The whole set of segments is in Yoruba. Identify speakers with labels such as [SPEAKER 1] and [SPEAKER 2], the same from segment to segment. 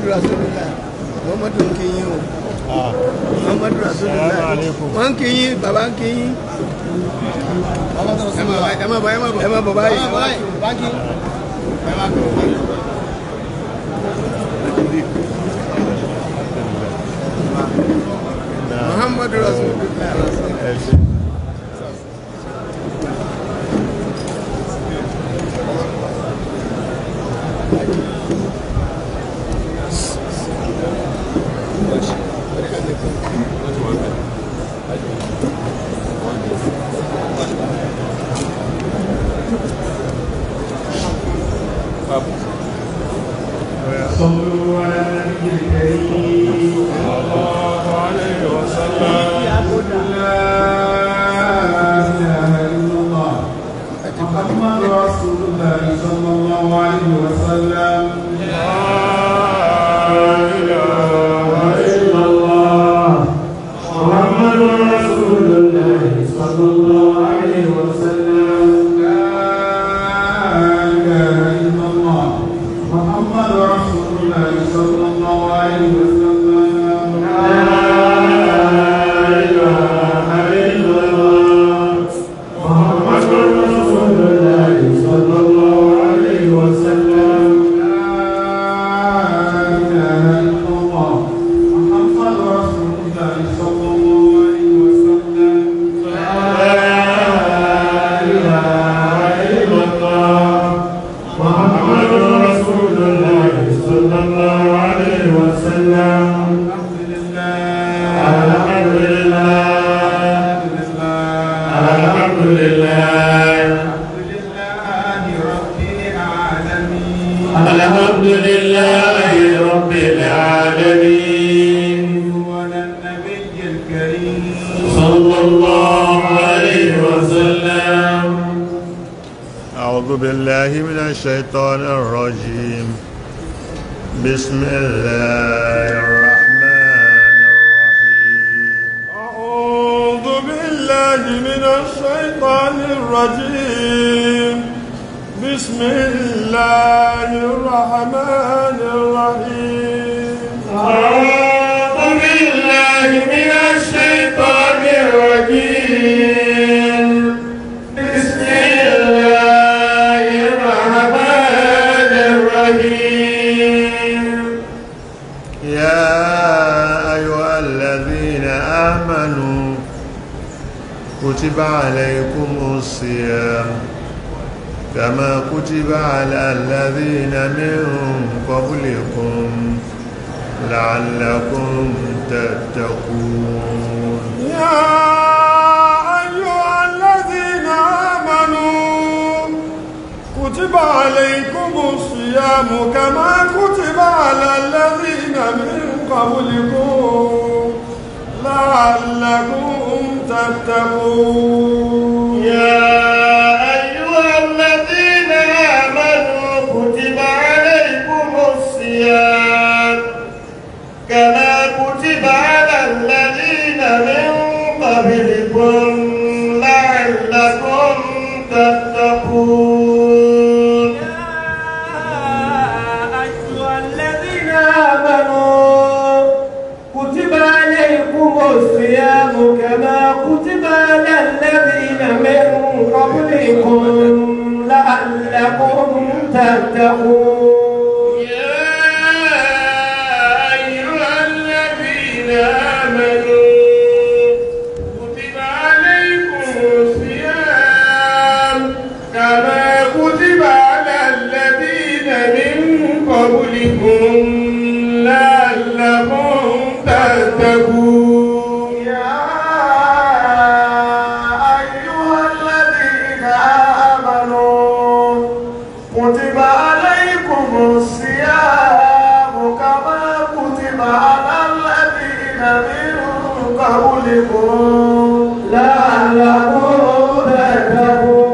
[SPEAKER 1] rasulillah muhammadu ń kíyìn o muhammadu rasulillah
[SPEAKER 2] Assalamu alaikum.
[SPEAKER 1] wọ́n ń kíyìn bàbá ń kíyìn ẹ má bọ̀ ẹ má bọ̀ ẹ má bọ̀ báyìí ẹ má bọ̀. muhammadu rasulillah
[SPEAKER 2] ẹ ṣe
[SPEAKER 3] صلوا على النبي الكريم
[SPEAKER 2] الله عليه وسلم
[SPEAKER 3] لا اله الا الله محمد رسول الله صلى الله عليه وسلم
[SPEAKER 2] لا إله
[SPEAKER 3] الا الله محمد رسول الله صلى الله عليه وسلم لا اله الا الله محمد رسول الله صلى الله عليه وسلم لا اله الا الله محمد رسول الله صلى الله عليه وسلم لا اله الا الله محمد رسول الله صلى الله عليه وسلم لا اله الا الله محمد رسول الله صلى الله عليه وسلم الحمد لله الحمد لله الحمد لله الحمد لله رب العالمين والنبي الكريم صلى الله عليه وسلم
[SPEAKER 2] أعوذ بالله من الشيطان الرجيم بسم الله الرحمن الرحيم أعوذ بالله من الشيطان الرجيم بسم الله الرحمن الرحيم
[SPEAKER 3] أعوذ بالله من الشيطان الرجيم بسم الله الرحمن الرحيم
[SPEAKER 2] يا أيها الذين آمنوا كتب عليكم الصيام كما كتب على الذين من قبلكم لعلكم تتقون يا أيها الذين آمنوا كتب عليكم الصيام كما كتب على الذين من قبلكم لعلكم تتقون
[SPEAKER 3] يا أيها الذين آمنوا كتب عليكم الصيام كما كتب على الذين من قبلكم لعلكم تتقون أيها الذين آمنوا كتب عليكم الصيام كما كتب على الذين من قبلكم لعلكم تتقون يا أيها الذين آمنوا كتب عليكم الصيام كما كتب على الذين من قبلكم لعلكم تتقون يا أيها الذين آمنوا كتب عليكم الصيام كما كتب على الذين من قبلكم لعلكم تتقون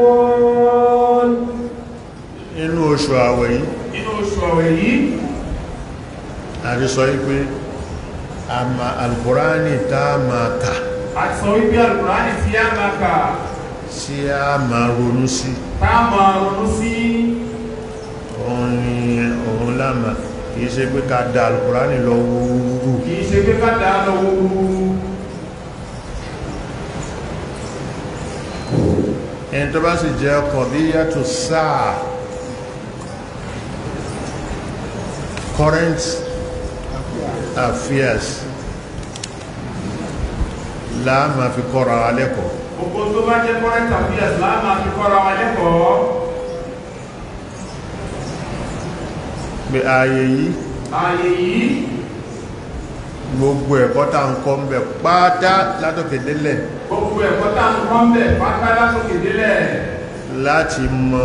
[SPEAKER 2] inú oṣù àwẹ̀ yìí
[SPEAKER 3] inú oṣù ọ̀wẹ̀ yìí
[SPEAKER 2] àti sọ wípé àmà alkùránì tá a máa kà
[SPEAKER 3] a ti sọ wípé alùpùránì tí a máa kà
[SPEAKER 2] tí a máa ronú sí
[SPEAKER 3] tá a máa ronú sí
[SPEAKER 2] òun ni òun lámà kìí ṣe pé ká da alkùránì lọ wúrú
[SPEAKER 3] kìí ṣe pé ká dáa lọ wúrú
[SPEAKER 2] ẹni tó bá sì jẹ́ qadiyatu sáà current affairs láàmà fi kọ́ra wa lẹ́kọ̀ọ́
[SPEAKER 3] gbogbo tó bá jẹ́ current affairs láàmà fi kọ́ra wa lẹ́kọ̀ọ́
[SPEAKER 2] pé ààyè yìí
[SPEAKER 3] ààyè yìí
[SPEAKER 2] gbogbo ẹ̀kọ́ tá ń kọ́ ń bẹ̀ pátá látòkè délẹ̀
[SPEAKER 3] gbogbo ẹ̀kọ́ tá à ń kọ́ ń bẹ̀ pátá lásòkè délẹ̀
[SPEAKER 2] láti mọ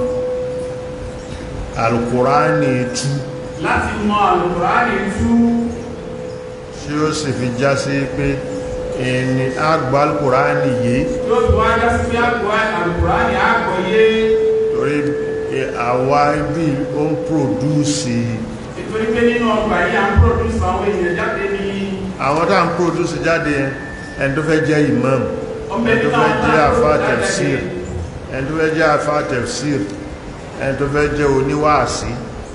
[SPEAKER 2] alkùránì tú
[SPEAKER 3] láti mọ àlùkùránì tú
[SPEAKER 2] tí ó sì fi já sí pé ẹni àgbà alkùránì yìí
[SPEAKER 3] yóò tó wájá sí pé àgbọ̀ àlùkùránì àgbọ̀yé
[SPEAKER 2] torí pé àwa ibi ó ń pòdúsì
[SPEAKER 3] nítorí pé nínú ọgbà yìí à ń produce àwọn èèyàn jáde ní
[SPEAKER 2] àwọn tá ń pòdúsì jáde yẹn, ẹni tó fẹ́ jẹ́ imam
[SPEAKER 3] ọmọ
[SPEAKER 2] ẹni
[SPEAKER 3] ẹni
[SPEAKER 2] tó
[SPEAKER 3] náà
[SPEAKER 2] fẹ́
[SPEAKER 3] tá
[SPEAKER 2] jẹ́
[SPEAKER 3] à ń
[SPEAKER 2] àfá
[SPEAKER 3] produce
[SPEAKER 2] tafsir
[SPEAKER 3] jáde
[SPEAKER 2] ẹni tó fẹ́ jẹ́ àfá tafsir ẹni tó fẹ́ jẹ́ oníwàásí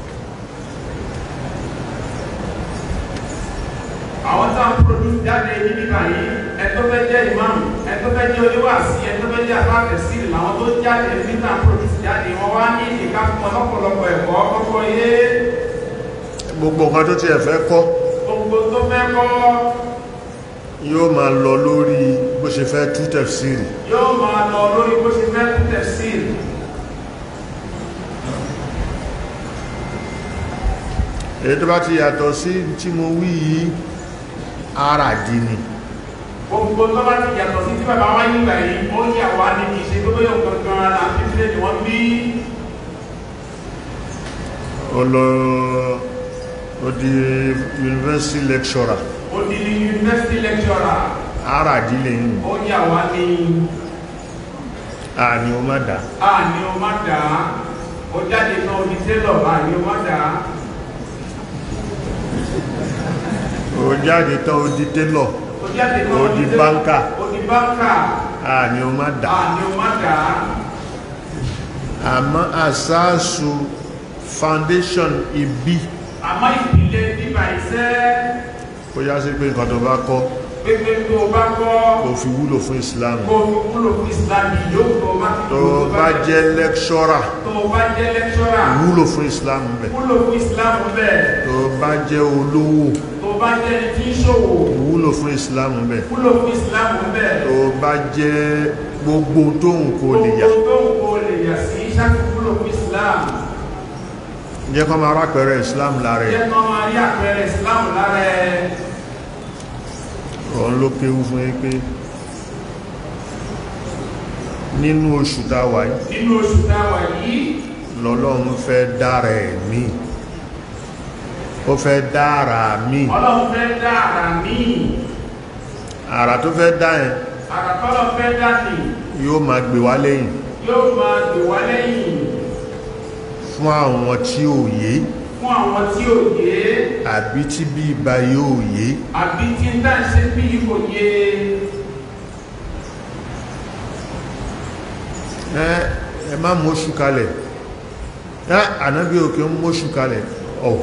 [SPEAKER 3] àwọn tá à ń produce jáde ní nígbà yìí ẹni tó fẹ́ jẹ́ imam ẹni tó fẹ́ jẹ́ oníwàásí ẹni tó fẹ́ jẹ́ àfáàfẹ́ sí làwọn tó jáde ní tá à ń produce jáde wọn wá ní ìdíkà fún ọlọ́pọ̀lọpọ̀ ẹ̀kọ́ kọ́kọ́ yé
[SPEAKER 2] gbogbo nǹkan tó ti ẹ̀fẹ́ kọ́
[SPEAKER 3] gbogbo tó fẹ́ kọ́
[SPEAKER 2] yóò máa lọ lórí bó ṣe fẹ́ tú tafsiri
[SPEAKER 3] yóò máa lọ lórí bó ṣe fẹ́ tún tafsir
[SPEAKER 2] èyí tó bá ti yàtọ̀ sí tí mo wí yìí ara dì ní
[SPEAKER 3] gbogbo tó bá ti yàtọ̀ sí tí bàbá wá nígbà yìí ó yà wá ní kì í ṣe tó bóyá gangan ara fífílẹ̀ ni wọ́n bí
[SPEAKER 2] ọlọ odi university lecturer
[SPEAKER 3] ó di ní university lecturer
[SPEAKER 2] ara dì lè yìn
[SPEAKER 3] ó yà wá ní
[SPEAKER 2] àní o má dá
[SPEAKER 3] àní o má dà á ó jáde náà ó di tailor àní o má dà á
[SPEAKER 2] o jáde tán o di tailor
[SPEAKER 3] ó jáde náà
[SPEAKER 2] Ó di báńkà.
[SPEAKER 3] ó di báńkà
[SPEAKER 2] àní o má dá
[SPEAKER 3] àní o má dà á
[SPEAKER 2] àmọ́ àsáàsù foundation ibi
[SPEAKER 3] àmọ́ ìpìlẹ̀ bíbà iṣẹ́
[SPEAKER 2] ó yá sí pé nǹkan tó bá kọ́
[SPEAKER 3] pépé tó o bá kọ́
[SPEAKER 2] kò fi wúlò fún Islam
[SPEAKER 3] kó o fi wúlò fún Islam yóò tó o bá ti
[SPEAKER 2] tó
[SPEAKER 3] wúlò
[SPEAKER 2] bá jẹ́ lecturer
[SPEAKER 3] tó o bá jẹ́ lecturer
[SPEAKER 2] wúlò fún Islam bẹ̀
[SPEAKER 3] wúlò fún Islam bẹ́ẹ̀
[SPEAKER 2] tó bá jẹ́ olówó
[SPEAKER 3] tó o bá jẹ́ ẹni tí ń ṣòwò
[SPEAKER 2] wúlò fún Islam bẹ̀
[SPEAKER 3] wúlò fún Islam bẹ́ẹ̀
[SPEAKER 2] tó bá jẹ́ gbogbo tóhun kò lè yà
[SPEAKER 3] gbogbo tó ń kó o lè yà sí ṣáàtì wúlò fún Islam
[SPEAKER 2] jẹ́ kọ́ máa rápẹ̀rẹ̀ Islam lára ẹ̀
[SPEAKER 3] jẹ́ kí wọ́n máa rí àpẹẹrẹ Islam lára ẹ̀
[SPEAKER 2] òun ló kéwú fún yín pé nínú oṣù tá a wà yìí
[SPEAKER 3] nínú oṣù táwà yìí
[SPEAKER 2] lọ́lọ́run fẹ́ dára ẹ̀ mí ó fẹ́ dára mí
[SPEAKER 3] Ọlọ́run fẹ́ dá àrà míì
[SPEAKER 2] àrà tó fẹ́ dá ẹ̀
[SPEAKER 3] àrà tọ́lọ́ fẹ́ dá nì
[SPEAKER 2] yóò máa gbé wá lẹ́yìn
[SPEAKER 3] yóò máa gbè wá lẹ́yìn
[SPEAKER 2] fún àwọn tí ò yé
[SPEAKER 3] fún àwọn tí ò yé
[SPEAKER 2] àbí tí bí ibà yóò yé
[SPEAKER 3] àbí tí ń dá ṣe bí kò yé
[SPEAKER 2] ẹ ẹ má mọ́ṣù kalẹ̀ ẹ ànábí òkè ń mọ́ṣù kalẹ̀ ọ̀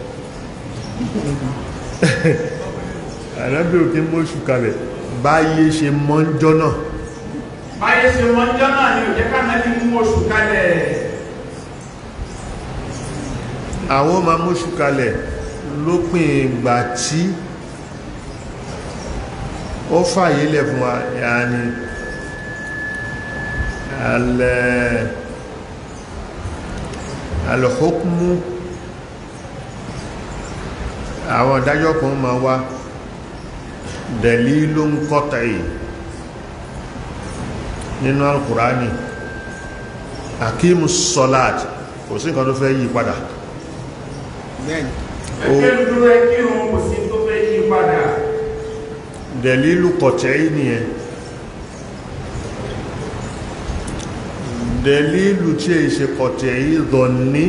[SPEAKER 2] ànábí òkè ń mọ́ṣù kalẹ̀ báyé ṣe mọ́njọ́ náà
[SPEAKER 3] báyé ṣe wọ́n jọ́ náà ni ò jẹ́ ká náà ti mú oṣù kalẹ̀
[SPEAKER 2] àwọn ma mọ́ṣù kalẹ̀ lópin ìgbà tí ó fàyè lẹ̀ fún wa yàní alẹ́ alhukmu àwọn ìdájọ́ kan ma wá dalilun qat'i nínú alkùránì akimus salat kò sí nǹkan tó fẹ́ yí padà
[SPEAKER 1] bẹ́ẹ̀ni
[SPEAKER 3] ẹgbẹ́ dúró ẹ kí òun kò sí tó fẹ́ yí padà
[SPEAKER 2] dẹ̀lílù kọ̀tẹ̀ nìyẹn dẹ̀lílù tí è ṣe kọ̀tẹ̀ ìdọ̀ní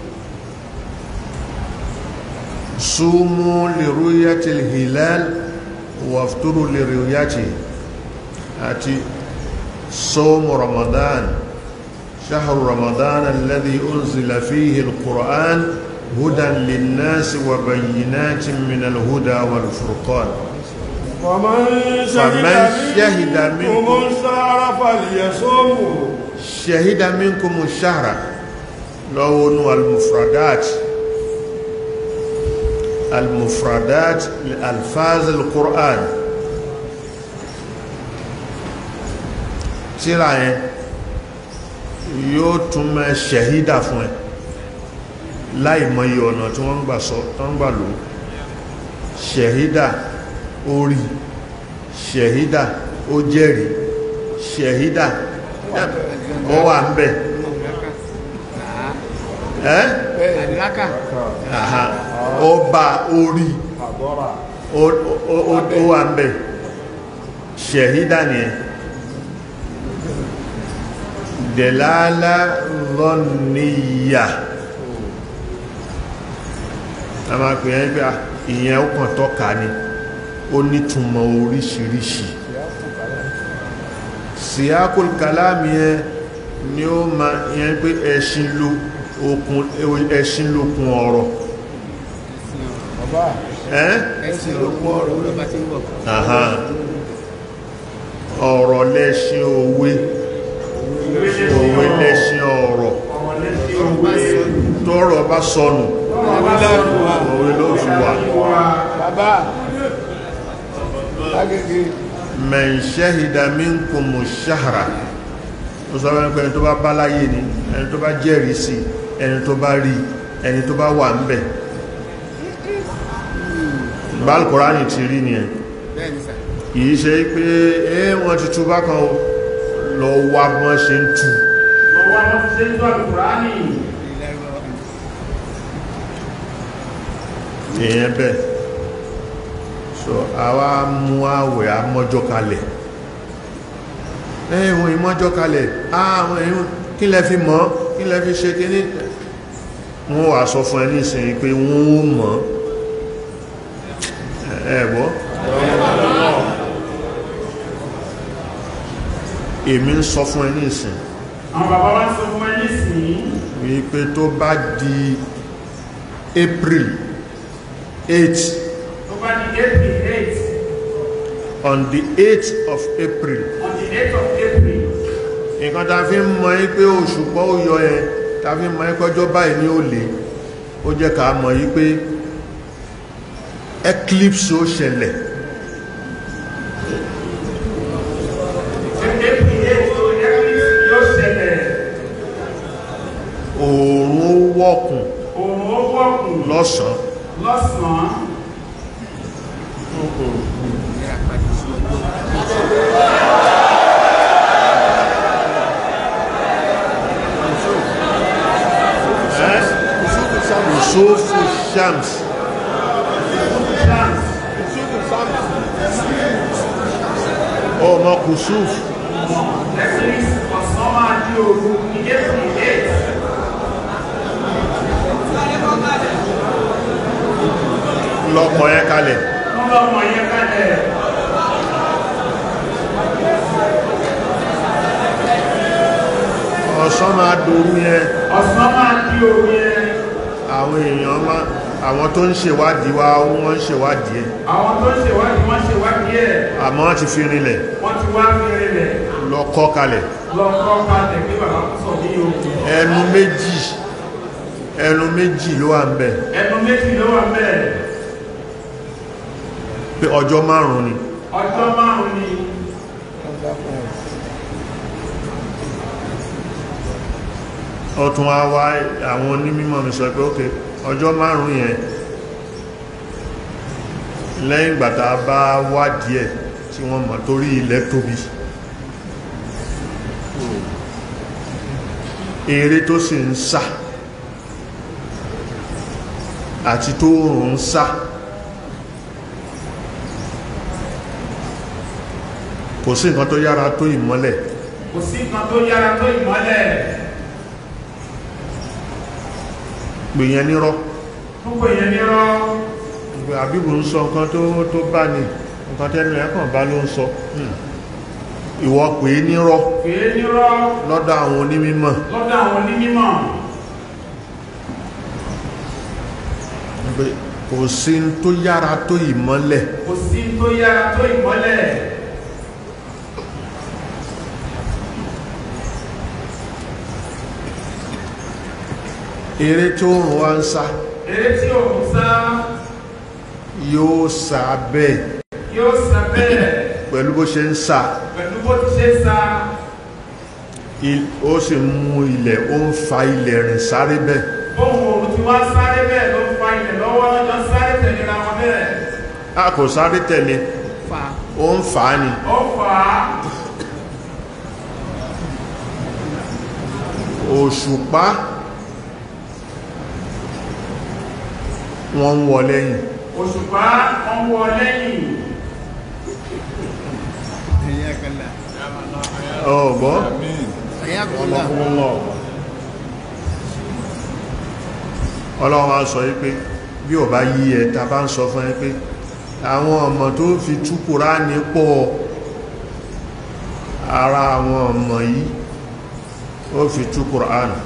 [SPEAKER 2] súnmú lèrúyàtì hilal wàftúrú lèrúyàtì àti sọ́mù ramadan شهر رمضان الذي أنزل فيه القرآن هدى للناس وبينات من الهدى والفرقان
[SPEAKER 4] ومن
[SPEAKER 2] فمن شهد
[SPEAKER 4] شهد
[SPEAKER 2] منكم
[SPEAKER 4] منكم الشهر فليصومه
[SPEAKER 2] شهد منكم الشهر لون المفردات المفردات لألفاظ القرآن tíra yẹn yóò tún mẹ́ ṣẹ̀hídà fún ẹ láì mọye ọ̀nà tí wọ́n ń gbà sọ tán gbà lò ṣẹ̀hídà orí ṣẹ̀hídà ó jẹ́rìí ṣẹ̀hídà ó wà ń bẹ̀ ẹ́
[SPEAKER 1] àdìlákà
[SPEAKER 2] àhà ó bá orí
[SPEAKER 4] àbọ́ra
[SPEAKER 2] ó- ó- ó ó wà ń bẹ̀ ṣẹ̀hídà nìyẹn dẹ̀láàlá lọ́nìyà a máa pè ẹ́ pé à, ìyẹn ó kàn tọ́ka ni ó nítumọ̀ oríṣiríṣi síákùl kàlámì yẹn ni ó ma yẹn pé ẹṣin ló okun ẹṣin lókun ọ̀rọ̀
[SPEAKER 4] bàbá
[SPEAKER 2] ẹ́
[SPEAKER 1] ẹ̀sìn ló kún ọ̀rọ̀ ló bá ti ń bọ̀
[SPEAKER 2] Àhá. ọ̀rọ̀ lẹ́ṣin òwe òwe lẹ́ṣin ọ̀rọ̀ tọ́rọ̀ bá sọnù òwe ló fi wà
[SPEAKER 1] bàbá lágége
[SPEAKER 2] man shahida minkumu shahra ó sọ wọ́n pé ẹni tó bá bá láyé ni ẹni tó bá jẹ́rìí sí ẹni tó bá rí ẹni tó bá wà ń bẹ̀ bálkùránì ti rí ni ẹ̀
[SPEAKER 1] bẹ́ẹ̀ ni sà
[SPEAKER 2] kìí ṣe pé ẹ́ wọ́n ti tú bákan o lọ wá bọ́n ṣe ń tú
[SPEAKER 3] lọ́wọ́ wọn ti ṣe ń tọ́ àlùkùránì
[SPEAKER 2] èèyàn bẹ́ẹ̀ so àwa mú àwẹ̀ amọ́jọ́ kalẹ̀ ẹ̀wọ̀n ìmọ́jọ́ kalẹ̀ àwọn èèyàn kí lẹ fi mọ̀ kí lẹ fi ṣe kí ní wọ́n wà sọ fún ẹ ní ìsìn pé wọ́n ó mọ̀ ẹ̀bọ́ èmi ń sọ fún ẹ ní ìsìn
[SPEAKER 3] àwọn bàbá wa ń sọ fún ẹ nísìnyí
[SPEAKER 2] wípé tó bá di April 8
[SPEAKER 3] tó bá di april eight
[SPEAKER 2] on the 8th of April
[SPEAKER 3] on the eight of april
[SPEAKER 2] nǹkan ta fi ń mọ̀ yí pé òṣùpá ó yọ ẹ ta fi ń mọ̀ yí pé ọjọ́ báyìí ní ó lè ó jẹ́ ká mọ̀ yí pé eclipse ó ṣẹlẹ̀
[SPEAKER 3] april eight tó eclipse yóò ṣẹlẹ̀
[SPEAKER 2] oòrùn ó wọ̀kùn
[SPEAKER 3] òun ó wọ̀kùn
[SPEAKER 2] lọ́sàn
[SPEAKER 3] lọ́sàn-án
[SPEAKER 1] ìlera padà sí ọjọ́ kùsùkù sáàmù
[SPEAKER 2] kùsùfù shams
[SPEAKER 3] chance
[SPEAKER 1] kùsùkù sáàmù
[SPEAKER 2] ọmọ kùsùf
[SPEAKER 3] eclipse ọ̀sán máa di òru ní april eight
[SPEAKER 2] lọ́pọ̀ yẹn kalẹ̀
[SPEAKER 3] wọ́n bá ọmọ yẹn kalẹ̀
[SPEAKER 2] ọ̀sán máa dòru yẹn
[SPEAKER 3] ọ̀sán máa di òru yẹn
[SPEAKER 2] àwọn èèyàn máa àwọn tó ń ṣèwádìí wá wọ́n ń ṣèwádìí ẹ̀
[SPEAKER 3] àwọn tó ń ṣèwádìí wọ́n ṣèwádìí ẹ̀
[SPEAKER 2] àmọ́ wọ́n ti fi rinlẹ̀
[SPEAKER 3] wọ́n ti wá fi rinlẹ̀
[SPEAKER 2] lọ kọ́ kalẹ̀
[SPEAKER 3] lọ kọ́ kalẹ̀ pé bàbá kò sọ ní o
[SPEAKER 2] ẹnu méjì ẹnu méjì ló wà ń bẹ̀
[SPEAKER 3] ẹnu méjì ló wà bẹ́ẹ̀
[SPEAKER 2] pé ọjọ́ márùn-ún ni
[SPEAKER 3] ọjọ́ márùn-ún ni
[SPEAKER 2] ọtún wá wá àwọn onímọ̀ mi sọ pé ok ọjọ́ márùn-ún yẹn lẹ́yìn ìgbàtà bá wádìí ẹ̀ tí wọ́n mọ̀ torí ilẹ̀ tóbi eré tó sì ń sá àti tó rùn ń sá kò sí nǹkan tó yára tó ìmọ́lẹ̀
[SPEAKER 3] kò sí nǹkan tó yára tó ìmọ́lẹ̀
[SPEAKER 2] gbìyàn nírọ́
[SPEAKER 3] púpọ̀ yẹn ní rọ́
[SPEAKER 2] ìgbé àbíbù ń sọ nǹkan tó tó bá ní nǹkan tẹ́nu ẹ̀kàn bá ló ń sọ Hmm. ìwọ pè é nírọ́
[SPEAKER 3] pèé ní rọ́
[SPEAKER 2] lọ́dọ̀ àwọn onímímọ̀
[SPEAKER 3] lọ́dọ̀ àwọn onímọ̀
[SPEAKER 2] pé kò sí n tó yára tó ìmọ́lẹ̀
[SPEAKER 3] kò sí tó yára tó ìmọ́lẹ̀
[SPEAKER 2] eré tó rùn wá ń sá
[SPEAKER 3] eré tí òun sá
[SPEAKER 2] yóò sá bẹ́ẹ̀
[SPEAKER 3] yóò sá bẹ́ẹ̀
[SPEAKER 2] pẹ̀lú bó ṣe ń sá
[SPEAKER 3] pẹ̀lú bó ti ṣe sá
[SPEAKER 2] il- ó sì mú ilẹ̀ ó ń fa ilẹ̀ rìn sáré bẹ́ẹ̀
[SPEAKER 3] bóun òun ti wá sáré bẹ́ẹ̀ ló ń fa ilẹ̀ lọ́wọ́ lọ́jọ́ sáré tẹ̀léra wọn bẹ́ẹ̀
[SPEAKER 2] a kò sáré tẹ̀lé
[SPEAKER 1] fa
[SPEAKER 2] ó ń fà á ni
[SPEAKER 3] ó fà á
[SPEAKER 2] òṣùpá wọ́n ń wọ lẹ́yìn
[SPEAKER 3] òṣùpá wọn wọ lẹ́yìn
[SPEAKER 1] ẹ̀yà kẹlẹ̀
[SPEAKER 2] ọ̀gbọ́n
[SPEAKER 1] ẹ̀yà kọlẹ̀
[SPEAKER 2] ọlọ́run á sọ wípé bí ò bá yí ẹ ta bá ń sọ fún ẹ pé àwọn ọmọ tó fi tú Kùránì pọ̀ ara àwọn ọmọ yìí ó fi tú Kùránì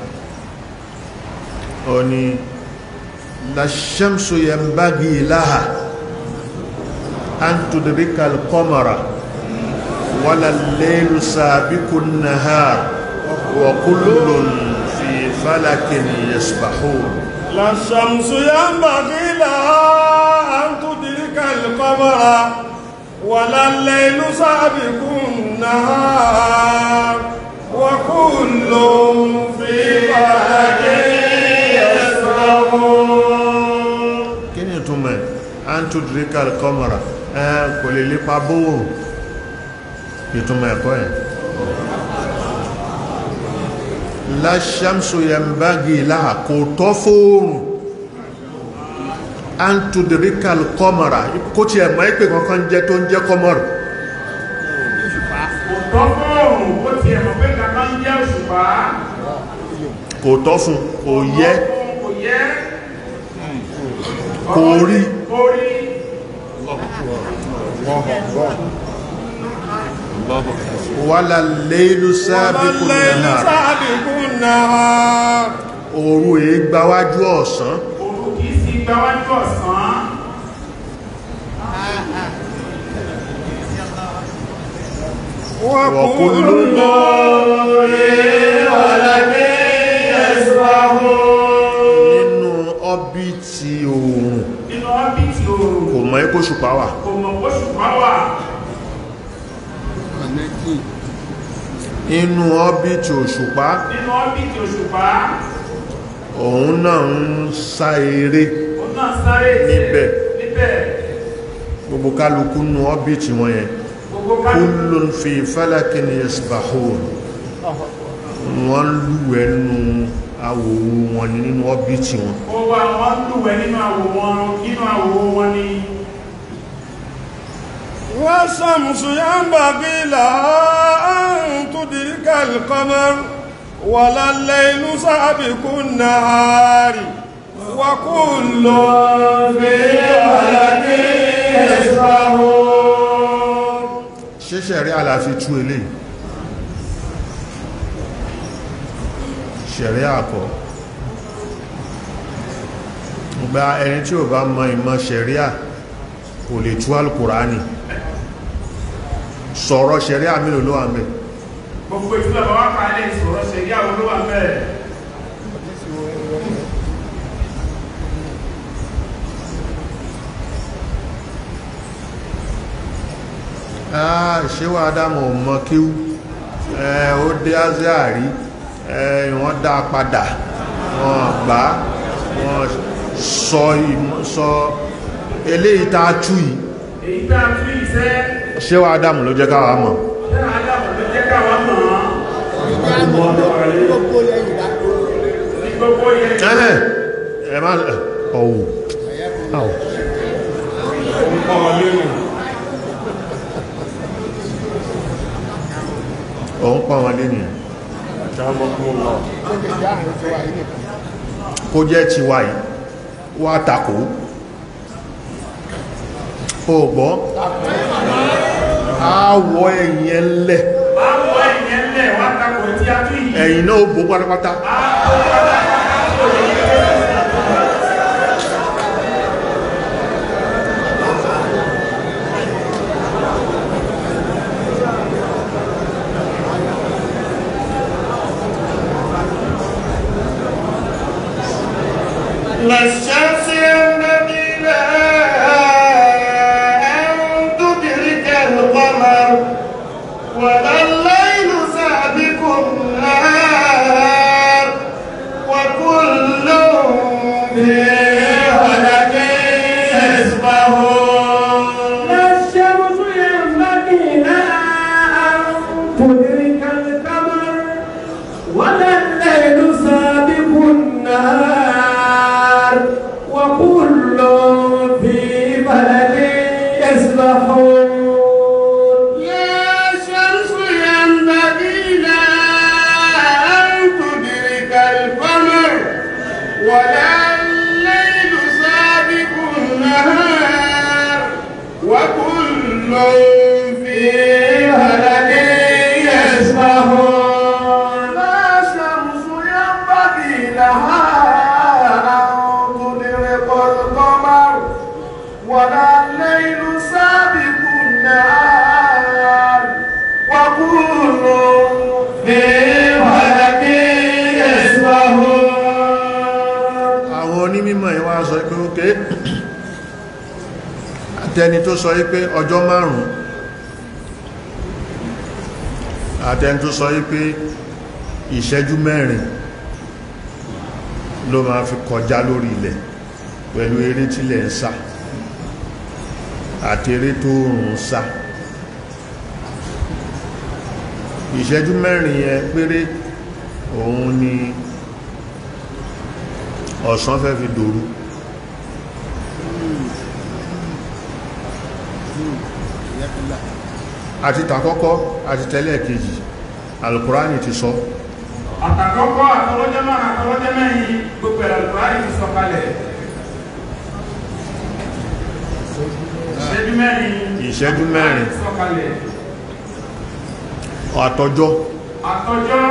[SPEAKER 2] ó ní la-shamsu yanbaghi laha an tudrika al-qamara wala al-laylu sabiqu an-nahar wa kullun fi falakin yasbahun
[SPEAKER 4] لا الشمس ينبغي لها أن تدرك القمر ولا الليل سابق النهار وكل في فلك يسبحون
[SPEAKER 2] kí ni ìtumọ̀ ẹ̀ antudrikal kọmọ̀rà ẹ kò lè lépa bóòrùn ìtumọ̀ ẹ̀kọ́ ẹ̀ láṣàmsù yẹmbági láà kò tọ́ fóòrùn antudrikal kọmọ̀rà kó tí ẹ̀ mọ́ ẹ́pẹ̀ kankan jẹ́ tó ń jẹ́ kọmọ̀rà
[SPEAKER 3] kò tọ́ fóòrùn ó ti ẹ̀mọ̀ pé kankan ń jẹ́ òṣùpá
[SPEAKER 2] kò tọ́ fún kò yẹ
[SPEAKER 3] kò yẹ
[SPEAKER 2] kò rí
[SPEAKER 3] kò rí
[SPEAKER 2] wàlà lẹ́lú sábẹ́kù
[SPEAKER 4] والليل
[SPEAKER 2] náà
[SPEAKER 4] سابق النهار
[SPEAKER 2] òru èé gbáwájú ọ̀sán
[SPEAKER 3] òun kì í sí gbáwájú ọ̀sán
[SPEAKER 2] وكل nínú ọ́bìtì oòrùn
[SPEAKER 3] nínú ọ́bìtì òòrùn
[SPEAKER 2] kò mọ̀ ẹ́kò ṣùpá wà
[SPEAKER 3] kò mọ̀ òṣùpá wà
[SPEAKER 1] kọ̀nẹ́tì
[SPEAKER 2] inú ọ́bìtì òṣùpá
[SPEAKER 3] nínú ọ́bìtì òṣùpá
[SPEAKER 2] òun náà ń sá eré
[SPEAKER 3] òun náà sáré tiẹ̀
[SPEAKER 2] Níbẹ̀.
[SPEAKER 3] níbẹ̀
[SPEAKER 2] gbogbo kálukú nú ọ́bìtì wọn yẹn
[SPEAKER 3] gbogbo kálukú
[SPEAKER 2] kullun fi falakin yasbahun wọ́n lúwẹ̀ nú awòwò wọn ní nínú ọ́bìtì wọn
[SPEAKER 3] ó wá wọn lúwẹ̀ nínú àwò wọn nínú àwò wọn ni
[SPEAKER 4] والشمس ينبغي لها أن تدرك القمر ولا الليل سابق النهار وكل في فلك يسبحون
[SPEAKER 2] ṣẹ́ṣẹ́ rí àlàáfí tú ilé ṣẹ̀rí àkọ́ gba ẹni tí ò bá mọ ìmọ̀ ṣẹ̀ríà kò lè tú alkùránì sọ̀rọ̀ ṣẹ̀ríà mélòó ló wà ń bẹ̀
[SPEAKER 3] gbogbo ìtura bàbá kàálẹ̀ ìṣòro ṣẹ̀rí àwọn olówó àmẹ́rẹ̀
[SPEAKER 2] ah ṣéwà dámọ̀ mọ́ kíú ẹ ó dé azíàrí ẹ wọ́n dá padà wọ́n gbá wọ́n sọ ìmọ̀ sọ eléyìí tá a tú yìí
[SPEAKER 3] èyí tá a tún ìṣẹ́
[SPEAKER 2] ṣéwà dámọ̀ ló jẹ́ káwàá mọ̀
[SPEAKER 3] ṣẹ́ àdàbọ̀ ló jẹ́ káwa mọ̀ ọ́n
[SPEAKER 1] gbogbo lẹ́yìn dá
[SPEAKER 3] ní gbogbo yẹn
[SPEAKER 2] ẹ̀hẹ́ ẹ má ọ̀wù àwọ̀ òun pọ̀ wọn lé nìyàn
[SPEAKER 1] ó lè dá àwọn tó wà nínú
[SPEAKER 2] kó jẹ́ tiwa yìí wá takò ó gbọ́ àwọ̀ ẹ̀yìn ẹlẹ̀
[SPEAKER 3] máa wọ ẹ̀yẹn lẹ̀ wá takò tí a tún yìí
[SPEAKER 2] ẹ̀yìn náà ó bò pátápátá
[SPEAKER 3] يسبحون
[SPEAKER 5] لا الشمس ينبغي لها أن تدرك القمر ولا الليل سابق النهار وكل في فلك يسبحون
[SPEAKER 3] لا الشمس ينبغي لها أن تدرك القمر ولا الليل سابق النهار وكل في فلك يسبحون لا الشمس ينبغي لها أن تدرك القمر ولا الليل سابق النهار وكل في فلك يسبحون
[SPEAKER 2] àwọn onímọ̀ ìwá sọ pé ókè àtẹni tó sọ pé ọjọ́ márùn-ún àtẹni tó sọ pé ìṣẹ́jú mẹ́rin ló máa fi kọjá lórí ilẹ̀ pẹ̀lú eré tílẹ̀ ń sá àti eré tó rùn sá ìṣẹ́jú mẹ́rin yẹn péré òun ni ọ̀sán fẹ́ fi dòru àti tàkọ́kọ́ àti tẹ́lẹ̀ kejì alukurani ti sọ
[SPEAKER 3] àtàkọ́kọ́ àtọwọ́jẹ́ márùn àtọwọ́jẹ́ mẹ́rin gbogbo ẹ̀rọ ìbúráyì ti sọ kalẹ̀ ìṣẹ́jú mẹ́rin
[SPEAKER 2] Ìṣẹ́jú mẹ́rin.
[SPEAKER 3] ti sọ kalẹ̀
[SPEAKER 2] àtọjọ́
[SPEAKER 3] àtọjọ́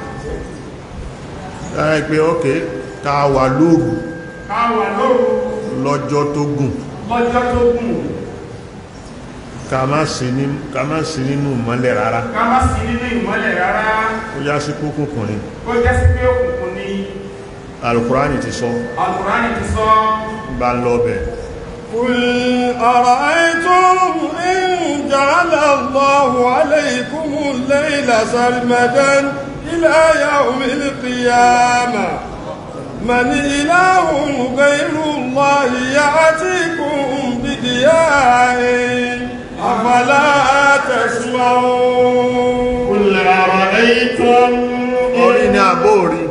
[SPEAKER 2] ẹ pé ókè ta wà lóòrù
[SPEAKER 3] káwà lóru
[SPEAKER 2] lọ́jọ́ tó gùn
[SPEAKER 3] lọ́jọ́ tó gùn
[SPEAKER 2] ká má sí ní- ká má sí nínú mọ́lẹ̀ rárá
[SPEAKER 3] ká má sí nínú ìmọ́lẹ̀ rárá
[SPEAKER 2] ó yá sí kúnkùnkùnrin
[SPEAKER 3] kó jẹ́ sí pé òkùnkùn ni
[SPEAKER 2] alukurani ti sọ
[SPEAKER 3] alukùránì ti sọ
[SPEAKER 2] bá lọ bẹ̀
[SPEAKER 4] قل أرأيتم إن جعل الله عليكم الليل سرمدا إلى يوم القيامة من إله غير الله يأتيكم بدياء أفلا تسمعون
[SPEAKER 3] قل أرأيتم
[SPEAKER 2] orí ní àbóòrí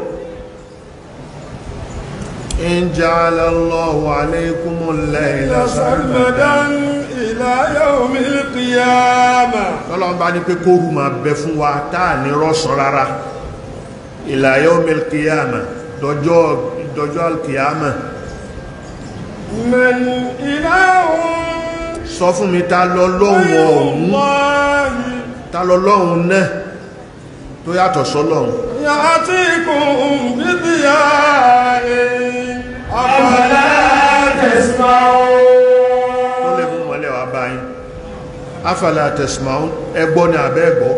[SPEAKER 2] in ja'ala Allahu alaykumul layla
[SPEAKER 4] سرمدا إلى يوم القيامة
[SPEAKER 2] tọ́lọ́n bá ní pé kóòrù máa bẹ fún wa táà ní rọ́sàn rárá ila yawmil qiyamah dọjọ́ dọjọ́ alkiyama
[SPEAKER 4] من إله
[SPEAKER 2] sọ fún mi ta lọ lọ́hun
[SPEAKER 4] غير
[SPEAKER 2] ọ̀hún
[SPEAKER 4] الله
[SPEAKER 2] ta lọ lọ́hun náà tó yàtọ̀ sọ́lọ́hun
[SPEAKER 4] يأتيكم بضياء أفلا
[SPEAKER 2] tó
[SPEAKER 4] تسمعون
[SPEAKER 2] lè mú mọ́lẹ̀ wá báyìí afala tasma'un ẹgbọ́ ni àbẹ́ ẹgbọ́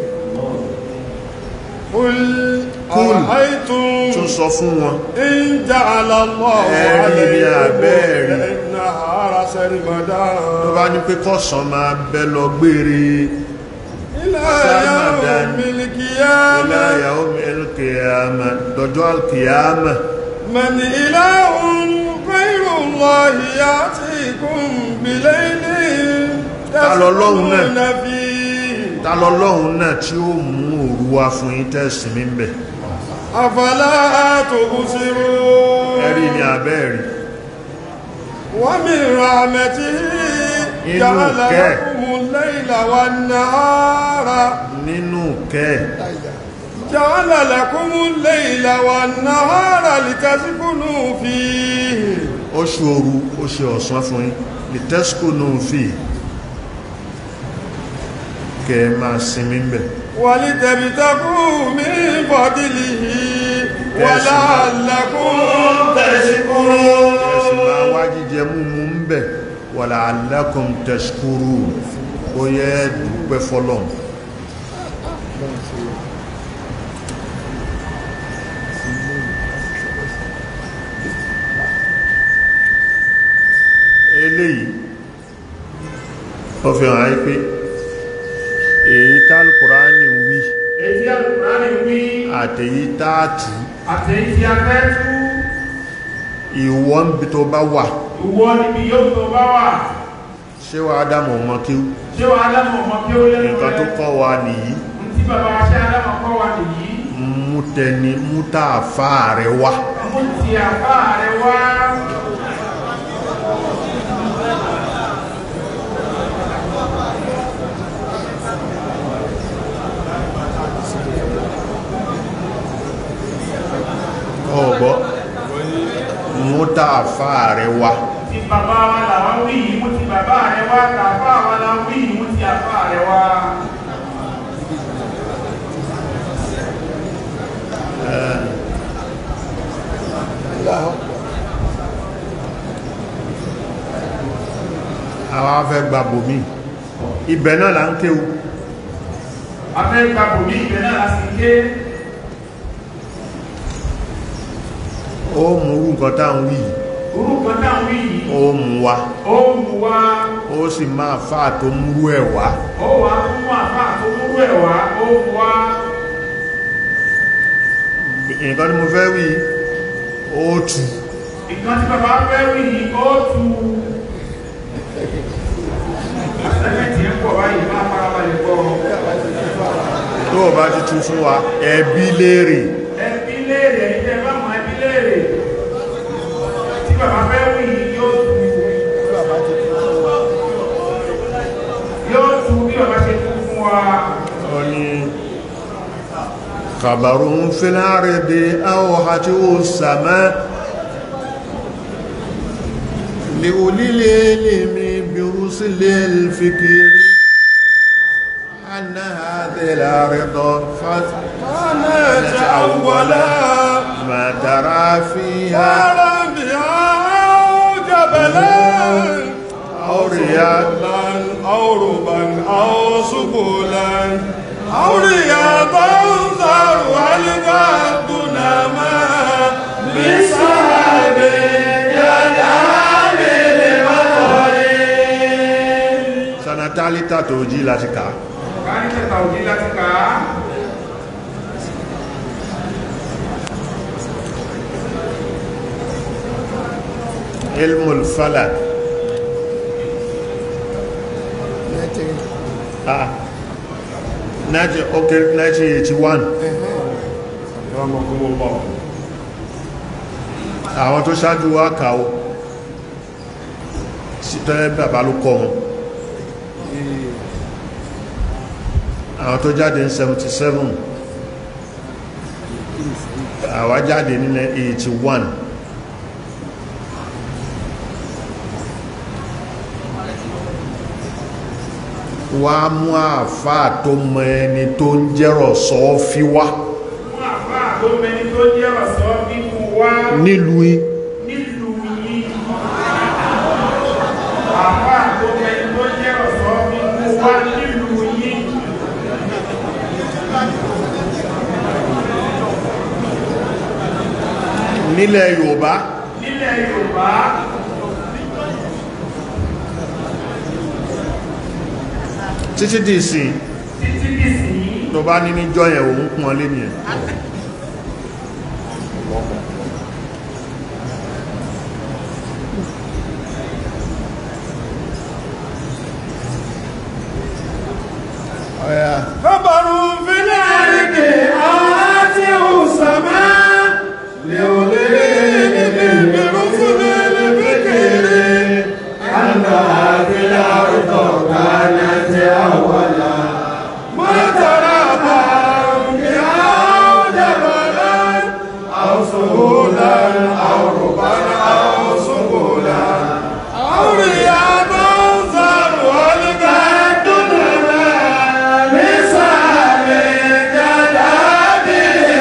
[SPEAKER 4] قل
[SPEAKER 2] قل.
[SPEAKER 4] أرأيتم
[SPEAKER 2] tún sọ fún wọn
[SPEAKER 4] إن جعل الله
[SPEAKER 2] ẹ̀rí ni àbẹ́ẹ̀rí.
[SPEAKER 4] عليكم النهار سرمدا
[SPEAKER 2] tó bá ní pé kọ́sàn máa bẹ lọ gbére
[SPEAKER 4] إلى
[SPEAKER 2] سرمداً.
[SPEAKER 4] يوم القيامة
[SPEAKER 2] ila yawmil qiyamah dọjọ́ alkiyama
[SPEAKER 4] من إله غير الله يأتيكم بليل
[SPEAKER 2] Ta lọlọ́hun náà?
[SPEAKER 4] تسكنون فيه
[SPEAKER 2] ta lọ lọ́hun náà tí ó mú òru wá fún yín tẹ́sì mi bẹ̀
[SPEAKER 4] أفلا تبصرون
[SPEAKER 2] ẹ̀rí ni àbẹ́ẹ̀rí
[SPEAKER 4] ومن رحمته
[SPEAKER 2] Inú
[SPEAKER 4] جعل
[SPEAKER 2] kẹ́.
[SPEAKER 4] لكم الليل والنهار
[SPEAKER 2] nínú kẹ́
[SPEAKER 4] جعل لكم الليل والنهار لتسكنوا فيه
[SPEAKER 2] oṣù òru ó ṣe ọ̀sán fún yín lè tẹ́sìkò náà fi kẹ́ ẹ máa sinmi bẹ̀
[SPEAKER 4] ولتبتغوا من فضله ولعلكم تشكرون
[SPEAKER 2] ẹ̀sì máa wá jíjẹ múmú ń bẹ̀ wàlà alákùn tẹ̀sìkúrú ó yẹ dúpẹ́ fọ́lọ́n eléyìí ó fi hàn áyí pé èyí tálùkùránì wí
[SPEAKER 3] èyí alukùránì wí
[SPEAKER 2] àtèyí táàtù
[SPEAKER 3] àtẹ̀yí tí a fẹ́ tú
[SPEAKER 2] ìwọ́n bí tó bá wà
[SPEAKER 3] ìwọ níbi yóò tó bá wà
[SPEAKER 2] ṣé wàá dámọ̀ ọmọ kí
[SPEAKER 3] ṣé wàá dámọ̀ ọmọ kí ó lẹ́nu
[SPEAKER 2] nǹkan tó kọ́ wa nìyí
[SPEAKER 3] tí bàbá wa ṣe adámọ̀ kọ́ wa nìyí
[SPEAKER 2] mú tẹni mú tààfà rẹ̀ wá
[SPEAKER 3] mú ti àbá rẹ wá
[SPEAKER 2] ọ̀gbọ́ mú tààfà rẹ̀ wá
[SPEAKER 3] ti bàbá wa làwọn wí yìí mú ti bàbá rẹ wá tàbá wa la wí yìí mú ti àbá rẹ wá
[SPEAKER 2] àwọn afẹ́ gba bòmí ibẹ̀ náà là ń kéwu
[SPEAKER 3] afẹ́ gba bòmí ìgbẹ́ náà láti ké
[SPEAKER 2] ó mú rú nǹkan táwọn wí yìí,
[SPEAKER 3] orúkọ táwọn wí yìí
[SPEAKER 2] ó mú wa
[SPEAKER 3] ó mú wá
[SPEAKER 2] ó sì máa fà tó múrú ẹ̀ wá
[SPEAKER 3] ó wà á mú àbá tó múrú ẹ̀ wá ó mú wá
[SPEAKER 2] nǹkan tí mo fẹ́ wí ó tù
[SPEAKER 3] ìkan tí bàbá fẹ́ wí yìí ó tu sẹ́kẹ̀tì ń pọ̀ báyìí máa farabalẹ̀ gbọ́
[SPEAKER 2] tó o bá ti tú fún wa ẹbí léèrè
[SPEAKER 3] ẹbí léèrè ẹ̀yìn tẹ́ bá mọ̀ ẹbí léèrè tí bàbá fẹ́ wí yìí yóò tu yóò tu bí bàbá ṣe tu fún wa
[SPEAKER 2] ó ní khabarun fil ardi awhati as-sama li ulil ilmi bi rusulil fikri anna hadhihi al-arda
[SPEAKER 4] كانت أولا
[SPEAKER 2] ما ترى فيها
[SPEAKER 4] نارا بها أو جبلا
[SPEAKER 2] أو رياض
[SPEAKER 4] سبلا أو ربا أو سبلا أو رياضا ذرها الغد نما بسحب
[SPEAKER 2] sanatálítà tó jí láti kàá
[SPEAKER 3] kárí kẹta òjì láti kà á
[SPEAKER 2] ilmul falak ah 19 okay 1981 àwọn tó ṣáájú wá kàó sí tọ́lẹ̀ bàbá ló kọ́ wọn àwọn tó jáde ní 77 àwa jáde nílẹ̀ 81 wá mú àfáà tó mọ ẹni tó ń jẹ́rọ̀ sọ fi wá
[SPEAKER 3] fún àbá tó mẹni tó jẹ́ ọ̀sọ́ bíbu wá
[SPEAKER 2] nílùú yìí
[SPEAKER 3] nílùú yìí àbá tó mẹni tó jẹ́ ọ̀sọ́ bíbu wá nílùú yìí
[SPEAKER 2] nílẹ̀ Yorùbá
[SPEAKER 3] nílẹ̀ Yorùbá
[SPEAKER 2] títí dì sí
[SPEAKER 3] títí dìsìn
[SPEAKER 2] tó bá ní níjọ́ yẹn òun kún ọ lé nìyẹn ọ̀yà
[SPEAKER 4] خبر في الأرض آتيه السماء لأولئك برسل الفكر أن هذه الأرض كانت أولا ما ترى بها أو جبلا أو سهولا أو ربا أو سهولا أو رياضا ذرها الجد مثال جداد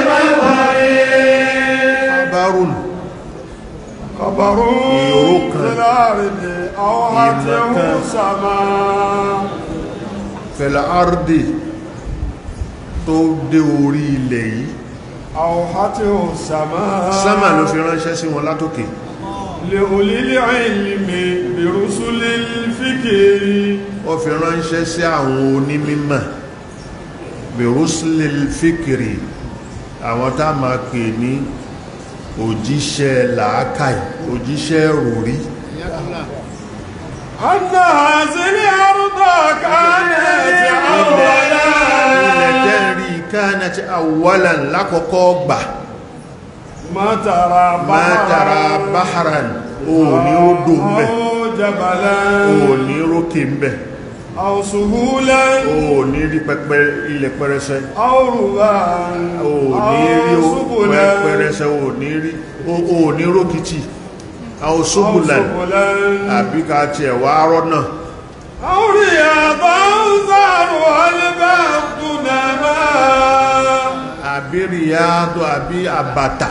[SPEAKER 4] المطر
[SPEAKER 2] bárùn
[SPEAKER 4] خبر
[SPEAKER 2] يروك.
[SPEAKER 4] في الأرض أوحته
[SPEAKER 2] يمكن.
[SPEAKER 4] السماء
[SPEAKER 2] fẹ̀lẹ̀ àrdì tó dé orí ilẹ̀ yìí
[SPEAKER 4] أوحته السماء
[SPEAKER 2] sámà ló fi ránṣẹ́ sí wọn látòkè
[SPEAKER 4] لأولي العلم برسل الفكر
[SPEAKER 2] ó fi ránṣẹ́ sí àwọn onímímọ̀ bẹ̀rúsílẹ̀ fíkìrì àwọn tá máa pè ní òjíṣẹ́ làákàì òjíṣẹ́ ròrí
[SPEAKER 4] أن هذه الأرض كانت أولا
[SPEAKER 2] ilẹ̀ tẹ́rí kanat awwalan lákọ̀ọ́kọ́ gbà
[SPEAKER 4] ما ترى
[SPEAKER 2] ma tara baharan o ní ó dùn bẹ̀
[SPEAKER 4] أو جبلا
[SPEAKER 2] o ní rókè ń bẹ̀
[SPEAKER 4] أو سهولا
[SPEAKER 2] o ní rí pẹpẹ ilẹ̀ pẹrẹsẹ
[SPEAKER 4] أو ربا
[SPEAKER 2] o ní rí
[SPEAKER 4] أو
[SPEAKER 2] o
[SPEAKER 4] سبلا
[SPEAKER 2] pẹrẹsẹ o ní rí o ní rókìtì àwọn
[SPEAKER 4] أو
[SPEAKER 2] ṣubùlẹ̀
[SPEAKER 4] سبلا
[SPEAKER 2] àbí ká tiẹ̀ wá rọ́nà
[SPEAKER 4] أو رياضا زارها البحث نما
[SPEAKER 2] àbí ríyádọ́ àbí àbàtà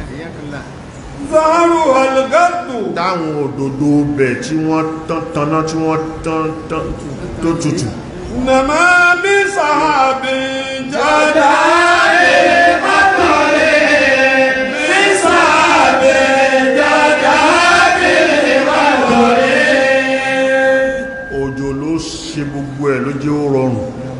[SPEAKER 4] زارها القد
[SPEAKER 2] táwọn òdòdó bẹ̀ tí wọ́n tán tanná tí wọ́n tán tán tó tutù
[SPEAKER 4] نما بسحاب جدا بسحاب جدا
[SPEAKER 2] òjò ló ṣe gbogbo ẹ̀ ló jẹ́ ó rọrùn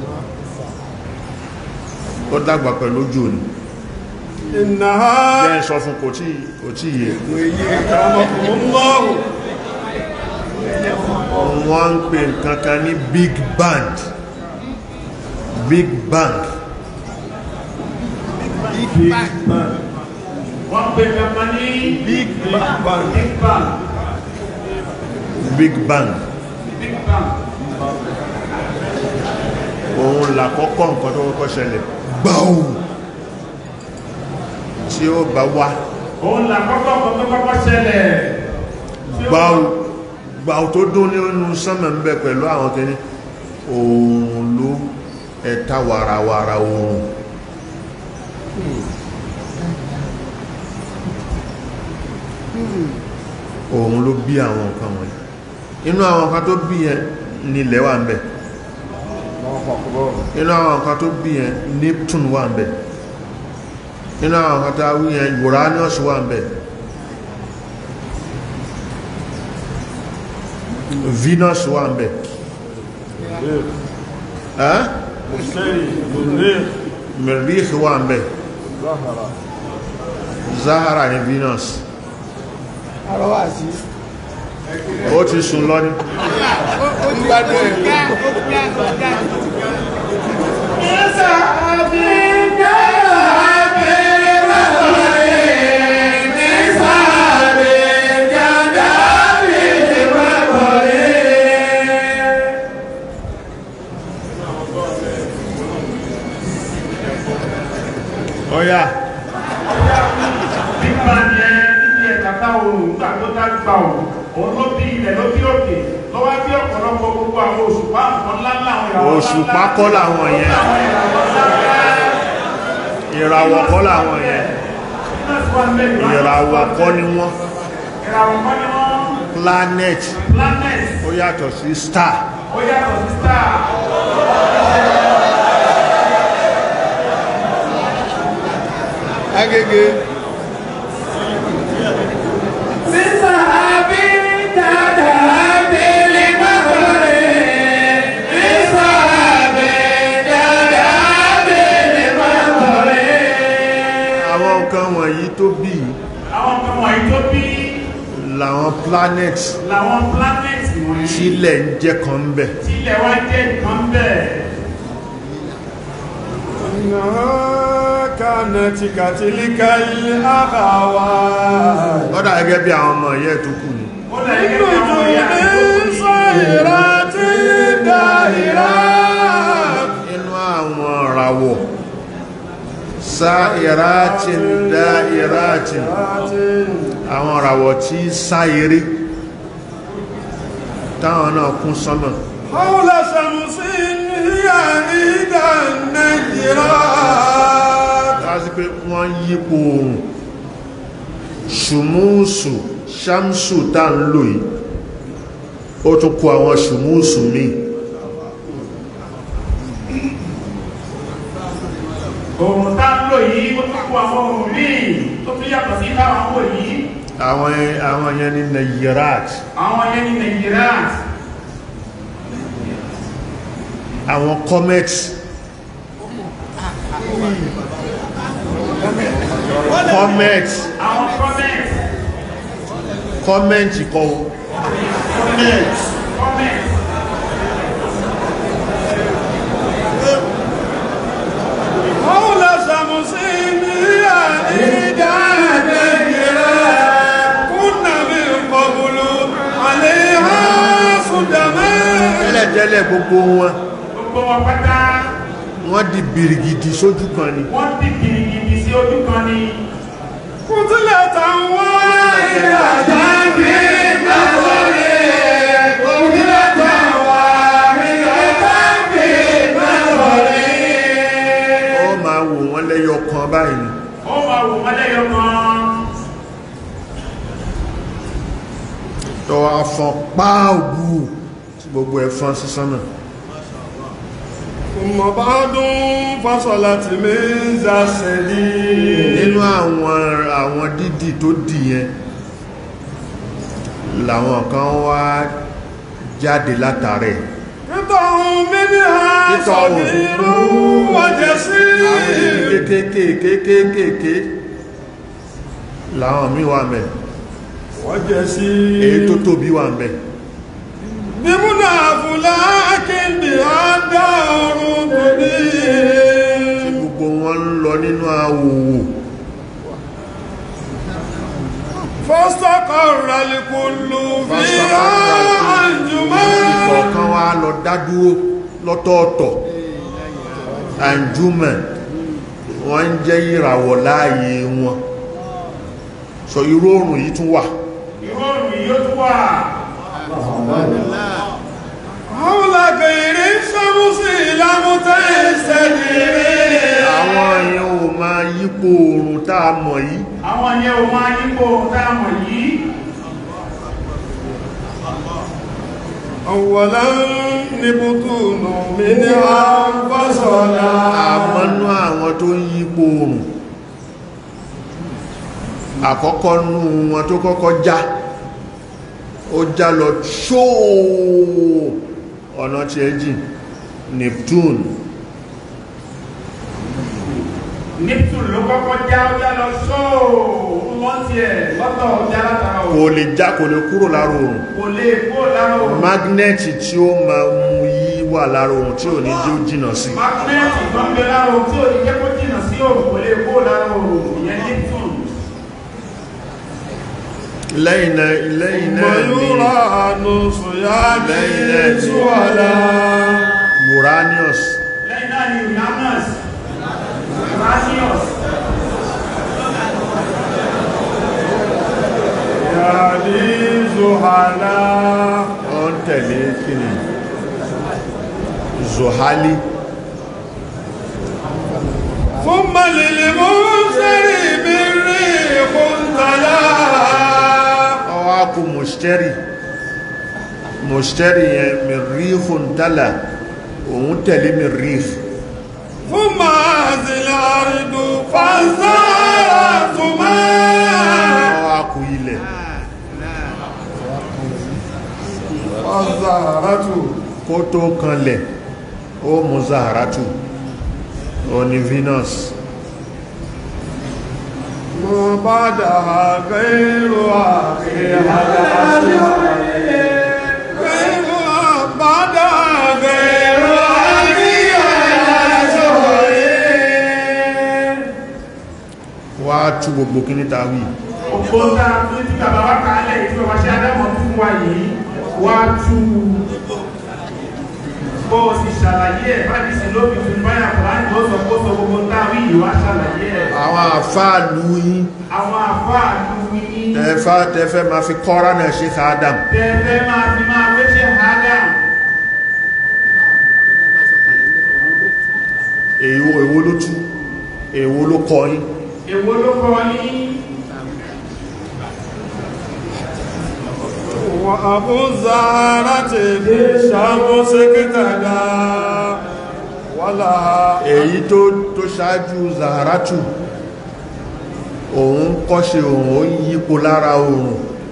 [SPEAKER 2] ó dàgbà pẹ̀lú òjò ní
[SPEAKER 4] إنها
[SPEAKER 2] jẹ́ sọ fún kò tí kò tí yẹ
[SPEAKER 4] أكرمكم الله
[SPEAKER 2] wọ́n ń pè nǹkan kan ní big band big bang
[SPEAKER 3] wọ́n pe kankan ní
[SPEAKER 4] Big Bang
[SPEAKER 3] big bang
[SPEAKER 2] big bang
[SPEAKER 3] big bang
[SPEAKER 2] òun làkọ́kọ́ nǹkan tó kọ́kọ́ ṣẹlẹ̀ gbáù tí ó bá wá
[SPEAKER 3] òun là kọ́kọ́ kan tó kọ́kọ́ ṣẹlẹ̀ tí ó-
[SPEAKER 2] gbáù gbáù tó dún nínú sánmà ń bẹ pẹ̀lú àwọn kìíní òun ló ẹ̀ta wàràwàrà òun òun ló bí àwọn nǹkan wọ̀nyí inú àwọn nǹkan tó bí yẹn nílẹ̀ wà ń bẹ inú àwọn nǹkan tó bí yẹn Neptune wà ń bẹ inú àwọn nǹkan tó wí yẹn Uranus wà ń bẹ Venus wà ń bẹ ẹ́
[SPEAKER 4] الشيء منير
[SPEAKER 2] Merikh wà ń bẹ
[SPEAKER 4] ظهر
[SPEAKER 2] Zahara ní Venus
[SPEAKER 1] àrọ́wà sí
[SPEAKER 2] ó ti sùn lọ ní
[SPEAKER 1] ó ti gbádùn ẹ̀
[SPEAKER 2] ọ̀yá
[SPEAKER 3] big bang yẹn níbi ẹ̀ka táwọn òun nígbà tó dá gbà òun òun ló bí ilẹ̀ ló bí òkè lọ́wọ́ bí ọ̀pọ̀lọpọ̀ gbogbo àwọn òṣùpá nǹkan ńláńlá àwọn ìràwọ̀
[SPEAKER 2] òṣùpá kọ́ làwọn yẹn
[SPEAKER 3] àwọn ìràwọ̀ ńláńlá
[SPEAKER 2] ìràwọ̀ kọ́ làwọn yẹn ìràwọ̀ kọ́ ni wọ́n
[SPEAKER 3] ìràwọ̀ kọ́ ni wọ́n
[SPEAKER 2] planet
[SPEAKER 3] planet
[SPEAKER 2] ó yàtọ̀ sí star
[SPEAKER 3] ó yàtọ̀ sí star
[SPEAKER 1] agége
[SPEAKER 5] بسحاب جدا بالمطر بسحاب جدا بالمطر
[SPEAKER 2] àwọn nǹkan wọ̀nyí tó bí
[SPEAKER 3] àwọn kan wọ̀nyí tó bí
[SPEAKER 2] làwọn planet
[SPEAKER 3] làwọn planet wọ̀nyí
[SPEAKER 2] tílẹ̀ ń jẹ́ kan ń bẹ̀
[SPEAKER 3] tí ilẹ̀ wá jẹ́ nǹkan bẹ́ẹ̀
[SPEAKER 4] إنها كانت كتلك الأخوات
[SPEAKER 2] lọ́dà gẹ́gẹ́ bí àwọn ọmọ yẹ́ tó kù ní
[SPEAKER 3] ó lẹ̀ gẹ́gẹ́ bí àwọn ìyá tó kù
[SPEAKER 4] نجوم
[SPEAKER 3] ní
[SPEAKER 4] صيرات دائرات
[SPEAKER 2] inú àwọn ìràwọ̀ sáìrátin dáìrátin àwọn ìràwọ̀ tí sáìrí táwọn náà kún sánmà
[SPEAKER 4] حول شمس هي إحدى النجرات
[SPEAKER 2] láti pé wọ́n yípo oòrùn ṣùmúùsù ṣámsù tá ń lò yìí ó tún kó àwọn ṣùmúùsù míì
[SPEAKER 3] òun tá ń lò yìí ó tún kó àwọn ohun míì tó tún yàtọ̀ sí táwọn wò yìí
[SPEAKER 2] àwọn àwọn yẹn ní nayirat
[SPEAKER 3] àwọn yẹn ní nàìjíríà
[SPEAKER 2] àwọn comet comet
[SPEAKER 3] àwọn comment
[SPEAKER 2] comment kọ́ comment
[SPEAKER 3] comment
[SPEAKER 4] حول شمس هي إحدى نجرة كنا من قبل عليها صدما
[SPEAKER 2] tẹ́lẹ̀tẹ́lẹ̀ gbogbo wọn
[SPEAKER 3] gbogbo wọn pátá
[SPEAKER 2] wọ́n di bìrìgìdì sójú kan ni
[SPEAKER 3] wọ́n ti gìrìgìrì sí ojú kan ni
[SPEAKER 4] قتلة واحدة في نظر قتلة واحدة في نظر
[SPEAKER 2] ó máa wò wọ́n lẹ́yọ kan báyìí ni
[SPEAKER 3] ó máa wò wọ́n lẹ́yọ kan
[SPEAKER 2] tọ́ afọ́n páàgù tí gbogbo ẹ̀fọn sísán náà
[SPEAKER 4] ثم بعد فصلت من ذا السديد
[SPEAKER 2] nínú àwọn àwọn dídì tó dì yẹn làwọn kan wá jáde látàrẹ
[SPEAKER 4] قطع منها
[SPEAKER 2] قطع.
[SPEAKER 4] صغير
[SPEAKER 2] àwọn
[SPEAKER 4] وجسيم
[SPEAKER 2] dídì kéékèèké làwọn míì wà mẹ́
[SPEAKER 4] وجسيم
[SPEAKER 2] èyí tó tóbi wà mẹ́
[SPEAKER 4] بمنى فلاك بها دار تدين
[SPEAKER 2] gbogbo wọn ń lọ nínú àwòwò
[SPEAKER 4] فاستقر الكل فيها أنجما
[SPEAKER 2] ìkọ̀ọ̀kan wá lọ dádúró lọ́tọ̀ọ̀tọ̀ àjúmẹ̀ wọ́n ń jẹ́ ìràwọ̀ láàyè wọn sọ irú oòrùn yìí tún wà
[SPEAKER 3] ìrọ̀rùn yìí ó tún wà
[SPEAKER 4] حول غير الشمس لم تستدر
[SPEAKER 2] àwọn èèyàn ò máa yípo oòrùn tá a mọ̀ yìí
[SPEAKER 3] àwọn yẹn ò máa yípo dáàmọ̀ yìí
[SPEAKER 4] أولا نبتون منها فصلا
[SPEAKER 2] àmọ́nú àwọn tó ń yípo oòrùn àkọ́kọ́ nú wọn tó kọ́kọ́ já ó já lọ ṣóò ọ̀nà tí ẹ jìn Neptune
[SPEAKER 3] Neptune ló kọ́kọ́ já ó já lọ sóò wọ́n tiẹ̀ lọ́tọ̀ ó já látara
[SPEAKER 2] kò
[SPEAKER 3] òun
[SPEAKER 2] lè já kò lè kúrò lára oòrùn
[SPEAKER 3] kò lè kó lára òun
[SPEAKER 2] magnẹ́tì tí ó máa mú yí wà lára oòrùn tí ò ní jí ó jìnà sí
[SPEAKER 3] magnẹ́tì tó ń bẹ lára òun tí ò ní jẹ́ kó jìnnà sí òun kò lè kó lára òun ìyẹn Neptune
[SPEAKER 2] lẹ́yìn náà lẹ́yìn náà ni
[SPEAKER 4] ويرانس يابس ولا
[SPEAKER 2] Uranus
[SPEAKER 3] lẹ́yìn náà ni Uranus Uranus
[SPEAKER 4] يالي زحلا
[SPEAKER 2] ó ń tẹ̀lé kíni Zohali
[SPEAKER 4] ثم للمنذر بالريح تلا
[SPEAKER 2] ọwá kú Mushtari Mushtari yẹn Mirrihun tala òun tẹ̀lé Mirrih
[SPEAKER 4] ثم هذه الأرض فزارت ماء
[SPEAKER 2] ọwá kú ilẹ̀
[SPEAKER 4] فزارت
[SPEAKER 2] kó tó kanlẹ̀ ó mú Zaharatu ó ní Venus
[SPEAKER 4] ما بعدها غير آخرها غيرها بعدها غير آخرها
[SPEAKER 2] wá tú gbogbo kíní ta wí
[SPEAKER 3] òpó tá a tún tí bàbá wa kà á lẹ̀ yìí tí bàbá ṣe adámọ̀ fún wa yìí wá tú bó o sì ṣàlàyé ẹ̀ bá ní sí lóbi tún báyà kùránì tó sọ kó sọ gbogbo tá a wí yìí wá ṣàlàyé ẹ̀
[SPEAKER 2] àwọn àfáàlú yín
[SPEAKER 3] àwọn àfáà àdúgbò yín
[SPEAKER 2] tẹ́fà tẹ́fẹ́ ma fi kọ́ra náà ṣe ká Adam
[SPEAKER 3] tẹ́fẹ́ máa fi máa wéṣẹ́ Adam
[SPEAKER 2] èwo èwo ló tú èwo ló kọ yín
[SPEAKER 3] èwo ló kọ́ yín
[SPEAKER 4] وأبو الزهرة بالشمس اقتدى ولها
[SPEAKER 2] èyí tó tó ṣáájú Zaharatu òun kọ́ṣe òun ó yípo lára oòrùn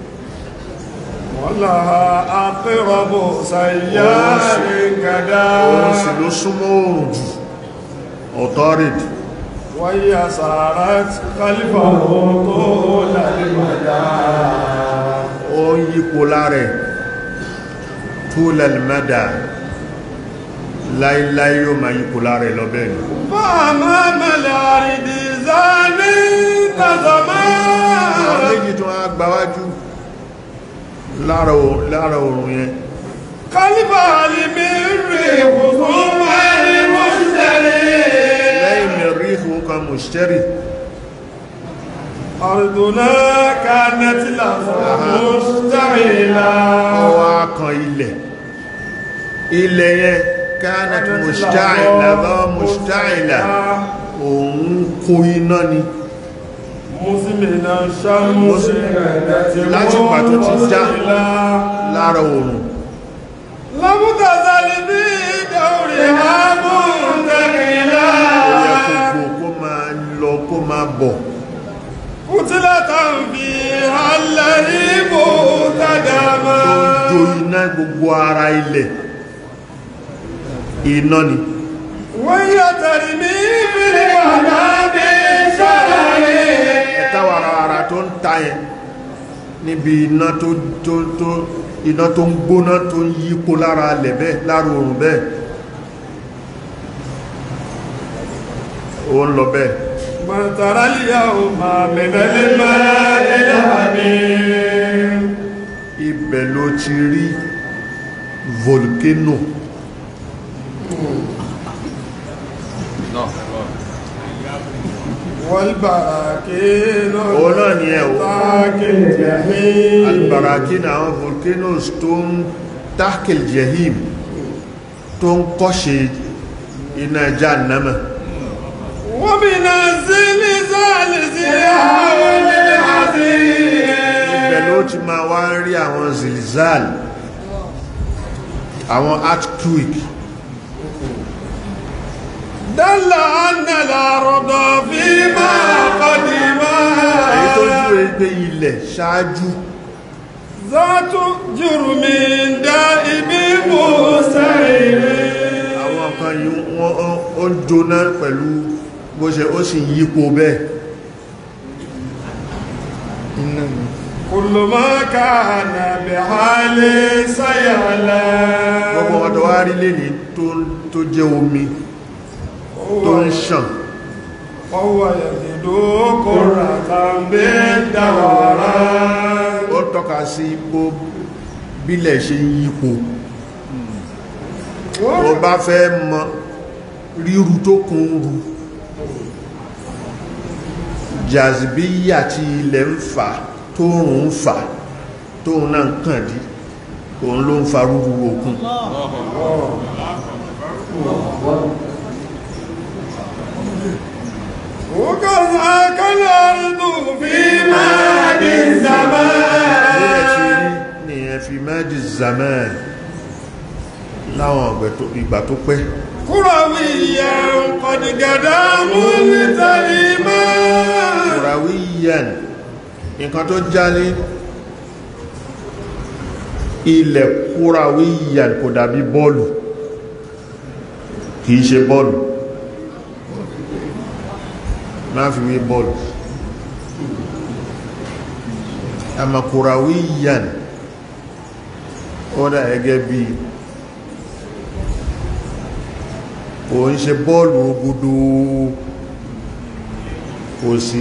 [SPEAKER 4] ولها أقرب سيار كدا
[SPEAKER 2] òun sì ló súnmọ́ oòrùn jù authority
[SPEAKER 4] وهي سارت خلفه طول المدى
[SPEAKER 2] ó ń yípo lára ẹ̀ túlẹ̀ mẹ́dà láíláí yóò máa yípo lára ẹ̀ lọ́bẹ̀ ni
[SPEAKER 4] فأمام الأرض زاني
[SPEAKER 2] àwọn
[SPEAKER 4] كزمان
[SPEAKER 2] méjì tó wá gbáwájú lára o- lára oòrùn yẹn
[SPEAKER 4] خلف المر خصوم المشتري
[SPEAKER 2] lẹ́yìn mẹ́ríhù kan mùsítẹ́rì
[SPEAKER 4] أرضنا كانت لها مشتعلة
[SPEAKER 2] ọwọ́ kan ilẹ̀ ilẹ̀ yẹn kánàtí mùsítàìlà lọ mùsítàìlà òun kó iná ni
[SPEAKER 4] مسلمنا شمس
[SPEAKER 2] láti pàtó ti já lára oòrùn
[SPEAKER 4] لم تزل في دورها منتقلا
[SPEAKER 2] ó yẹ gbogbo kó máa lọ kó máa bọ̀
[SPEAKER 4] قتلة فيها اللهيب
[SPEAKER 2] tó ń
[SPEAKER 4] تدما
[SPEAKER 2] jó iná gbogbo ara ilẹ̀ iná ni
[SPEAKER 4] وهي ترمي بالوهاب شرر
[SPEAKER 2] ẹ̀ta warawara tó ń ta yẹn níbi iná tó tó tó iná tó ń gbóná tó ń yípo lára alẹ̀ bẹ́ẹ̀ lára oòrùn bẹ́ẹ̀ ó ń lọ bẹ́ẹ̀
[SPEAKER 4] ما ترى اليوم من الماء الحميم
[SPEAKER 2] ibẹ̀ ló ti rí volcano
[SPEAKER 4] والبراكين
[SPEAKER 2] òun náà ni ẹ̀ o
[SPEAKER 4] ذاك الجحيم
[SPEAKER 2] albarakin àwọn volcanoes tó ń tahkil jahim tó ń kọ́ṣe iná jahannama
[SPEAKER 4] ومن الزلزال زلزال العظيم
[SPEAKER 2] ibẹ̀ ló ti máa wá ń rí àwọn zilzal àwọn earthquake
[SPEAKER 4] دل أن الأرض فيما قدما
[SPEAKER 2] èyí tó jú ẹgbẹ́ ilẹ̀ ṣáájú
[SPEAKER 4] ذات جرم دائم مسير
[SPEAKER 2] àwọn kan yìí wọ́n ó- ó ń jóná pẹ̀lú bó ṣe ó sì ń yípo bẹ́ẹ̀
[SPEAKER 1] iná ni
[SPEAKER 4] كل ما كان بحال سيعلم
[SPEAKER 2] gbogbo wọn tó wá rí lẹ́ni tó- tó jẹ́ omi tó ń ṣàn
[SPEAKER 4] وهو يجد كرة بالدوران
[SPEAKER 2] ó tọ́ka sí bó bílẹ̀ ṣe ń yípo ó bá fẹ́ mọ ríru tó kún rú jazibíyà tí ilẹ̀ ń fà tóòrùn ń fà tóòrùn náà ń kàn dí òun ló ń fa rúrú òkun
[SPEAKER 4] وكذاك الأرض في ماد
[SPEAKER 2] Bí ẹ ti
[SPEAKER 4] الزمان
[SPEAKER 2] rí nìyẹn fi mẹ́jì zaman láwọn ọ̀gbẹ̀ tó- ìgbà tó pẹ́
[SPEAKER 4] كرويا قد قدى ملتئما
[SPEAKER 2] kùràwíyàn nǹkan tó já ní ilẹ̀ kùràwíyàn kò dàbí bọ́ọ̀lù kìí ṣe bọ́ọ̀lù máa fi wé bọ́ọ̀lù àmà kùràwíyàn ó dà gẹ́gẹ́ bí kò ń ṣe bọ́ọ̀lù ogudu kò sí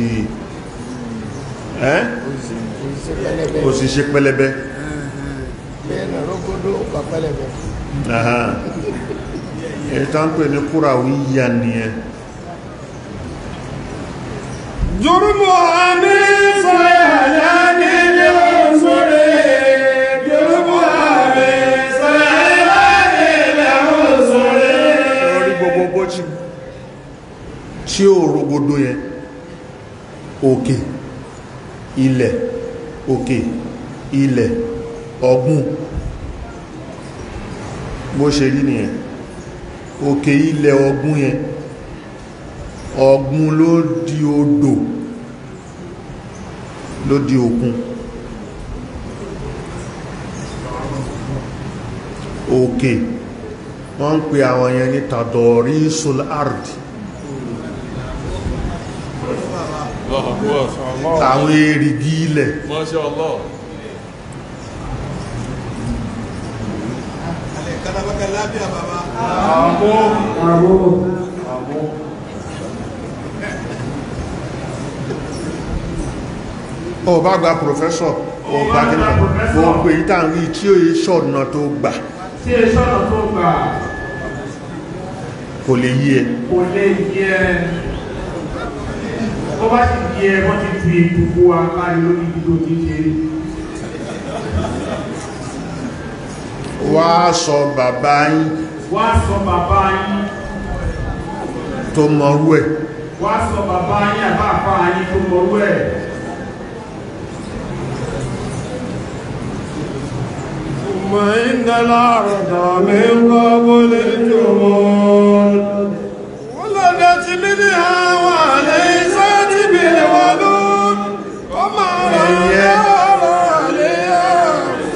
[SPEAKER 2] ẹ́
[SPEAKER 1] iṣẹ́ pẹlẹbẹ
[SPEAKER 2] kò sì ṣe pẹlẹbẹ
[SPEAKER 1] bẹ́ẹ̀ náà rógódó pa pẹlẹbẹ
[SPEAKER 2] Aha. èyí tó ń pè ní kùràwíyàn nìyẹn
[SPEAKER 4] جرمها من صيحلان العنصر جرمها من صيحلان العنصر
[SPEAKER 2] orí gbogbo bó ti tí ó rogodo yẹn òkè ilẹ̀ òkè ilẹ̀ ọ̀gbun bó ṣe rí nìyẹn òkè ilẹ̀ ọ̀gbun yẹn ọ̀gbun ló di odò ló di òkun òkè wọ́n ń pè àwọn yẹn ní tàdọ̀rí sul ard àwọn èrìgì ilẹ̀
[SPEAKER 6] Masha Allah.
[SPEAKER 1] Kalabaka lábíà bàbá.
[SPEAKER 2] ó bá gba professor ó
[SPEAKER 3] Ó
[SPEAKER 2] bá
[SPEAKER 3] bá
[SPEAKER 2] kí
[SPEAKER 3] gba professor.
[SPEAKER 2] gbogbo èyí tá ń rí tí ó yẹ ṣọ̀nà tó gbà
[SPEAKER 3] tí ẹ sọ̀rọ̀ tó gbà
[SPEAKER 2] kò lè yí ẹ
[SPEAKER 3] kò lè yẹ ó bá sì yẹ wọ́n ti fi gbogbo akárí lórí ibi tó ti ṣe
[SPEAKER 2] wá sọ bàbá yín
[SPEAKER 3] wá sọ bàbá yín
[SPEAKER 2] tó mọrú ẹ̀
[SPEAKER 3] wá sọ bàbá yín àbá àpá yín tó mọ̀rú ẹ̀
[SPEAKER 4] ثم إن الأرض من قبل الجمود ولدت منها وليست بالولود وما رأى عليها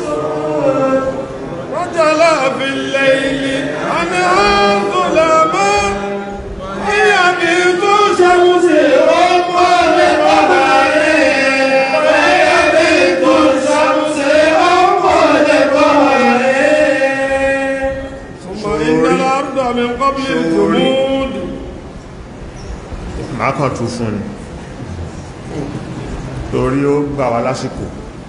[SPEAKER 4] وجلى في الليل عنها ظلما هي بيت شمس رب القمر وهي بيت الشمس رب القمر ثم إن الأرض من قبل الجمود
[SPEAKER 2] máa kàn tún fún ni torí ó gbà wá lásìkò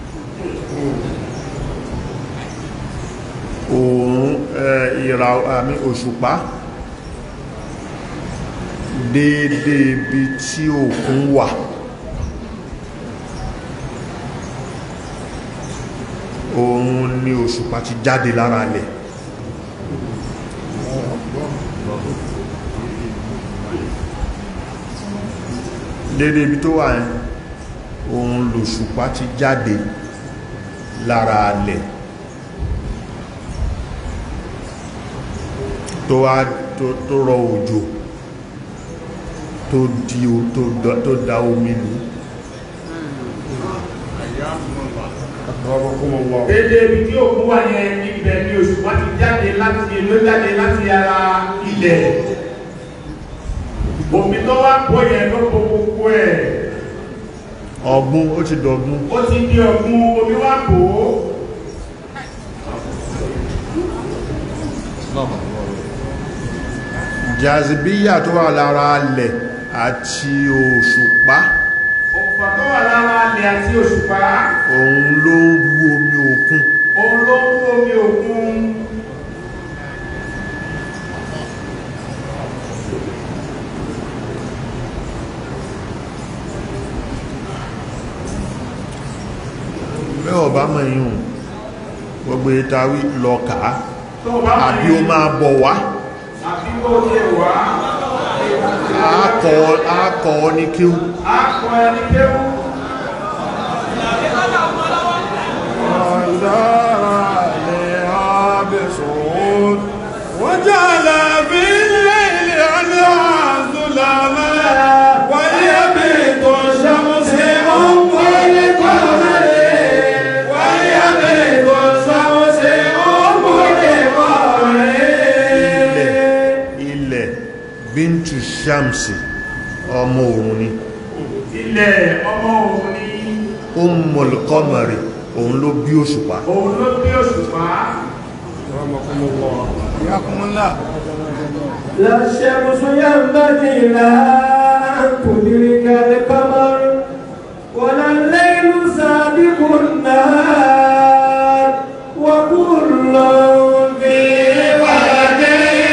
[SPEAKER 2] òòrùn ìrà àmì òṣùpá déédé ibi tí òkun wà òun ni òṣùpá ti jáde lára lẹ̀ déédé ibi tó wà yẹn òun lòṣùpá ti jáde lára lẹ̀ tó wá tó- tó rọ òjò tó di o- tó da- tó da omi lù
[SPEAKER 3] dédé ibi tí òkú wà yẹn ibẹ̀ ni oṣù wọ́n ti jáde láti ló jáde láti ara ilẹ̀ omi tó wá pọ̀ yẹn ló po gbogbo ẹ̀
[SPEAKER 2] ọ̀gbun ó ti dọ̀gbun
[SPEAKER 3] ó ti di ọ̀gbun omi wá pò ó
[SPEAKER 2] jazibíyà tó wà lára lẹ̀ àti òṣùpá
[SPEAKER 3] òkùnfà tó wà lára ilẹ̀ àti òṣùpá
[SPEAKER 2] òun ló ń rú omi òkun
[SPEAKER 3] òun ló ń rú omi òkun
[SPEAKER 2] mẹ́wọ̀ bá mọ̀ yíhun gbogbo ìtawí lọ kàá
[SPEAKER 3] tó bá mọ̀
[SPEAKER 2] àbí ó
[SPEAKER 3] yẹn
[SPEAKER 2] máa bọ̀ wá
[SPEAKER 3] àbí kó tiẹ̀ wá
[SPEAKER 2] àákọ́ àákọ́ ní kíw
[SPEAKER 3] á kọ ẹni kéwú
[SPEAKER 4] وانزار عليها بصعود وجعل في الليل عنها ظلما وهي بيت الشمس أم القمر وهي بيت الشمس أم القمر
[SPEAKER 2] ilẹ̀ ilẹ̀ bíntù shamsi ọmọ òun ni
[SPEAKER 3] ilẹ̀ ọmọ òun ni
[SPEAKER 2] Ummul Qamari òun ló bí òṣùpá
[SPEAKER 3] òun ló bí òṣùpá
[SPEAKER 1] Yakumula.
[SPEAKER 5] لا الشمس ينبغي لها أن تدرك القمر ولا الليل سابق النهار وكل في فلك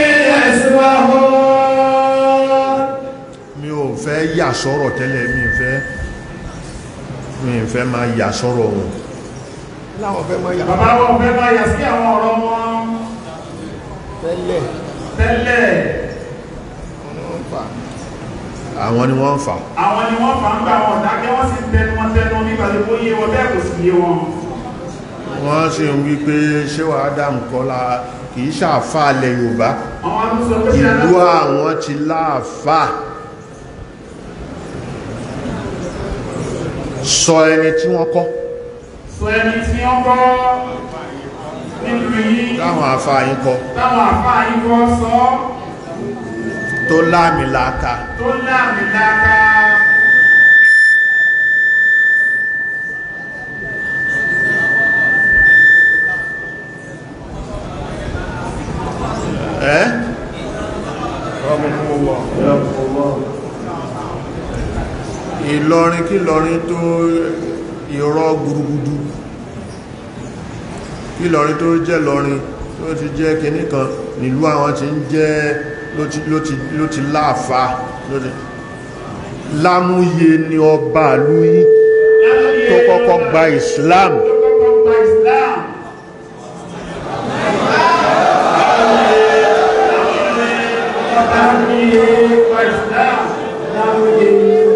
[SPEAKER 5] يسبحون
[SPEAKER 2] mi ò fẹ́ yà sọ́rọ̀ tẹ́lẹ̀ mi ò fẹ́ mi ò fẹ́ máa yà sọ́rọ̀ wọn
[SPEAKER 1] Láwọn fẹ́ mọ yàrá
[SPEAKER 3] bàbá wọn fẹ́ máa yà sí àwọn ọ̀rọ̀ wọn
[SPEAKER 1] tẹ́lẹ̀.
[SPEAKER 3] tẹ́lẹ̀
[SPEAKER 1] Wọ́n wọ́n fà.
[SPEAKER 2] àwọn ni wọ́n ń fà
[SPEAKER 3] àwọn ni wọ́n fà ń gbà wọn dákẹ́ wọ́n sì tẹnu wọn tẹnu nígbà tí ó yé wọn bẹ́ẹ̀ kò sì yé wọn
[SPEAKER 2] wọ́n sì ń wí pé ṣéwà Adam Kọ́lá kìí ṣàfà alẹ̀ Yorùbá
[SPEAKER 3] àwọn tó sọ pé ṣe
[SPEAKER 2] ìlú
[SPEAKER 3] aláṣọ
[SPEAKER 2] àwọn ti láàfà sọ ẹni tí wọ́n kọ́
[SPEAKER 3] sọ ẹni tí wọ́n kọ́ nílùú yìí
[SPEAKER 2] láwọn àfà yín kọ́
[SPEAKER 3] táwọn àfáà yìí kọ́ sọ
[SPEAKER 2] tó láàmìlàaka
[SPEAKER 3] tó láàmì láká
[SPEAKER 2] ẹ́ ìlọrin kí lọrin tó ìrọ́ gbùrùgbùdù kí lọrin tó jẹ́ lọrin tó ti jẹ́ kìíní kan nílùú àwọn tí ń jẹ́ ló ti ló ti ló ti láàfá ló ti lámúyé ni ọba lúyí tó kọ́kọ́ gba Islam
[SPEAKER 3] tó kọ́kọ́ gba Islam. Láwùyé gba Islam. Láwùyé.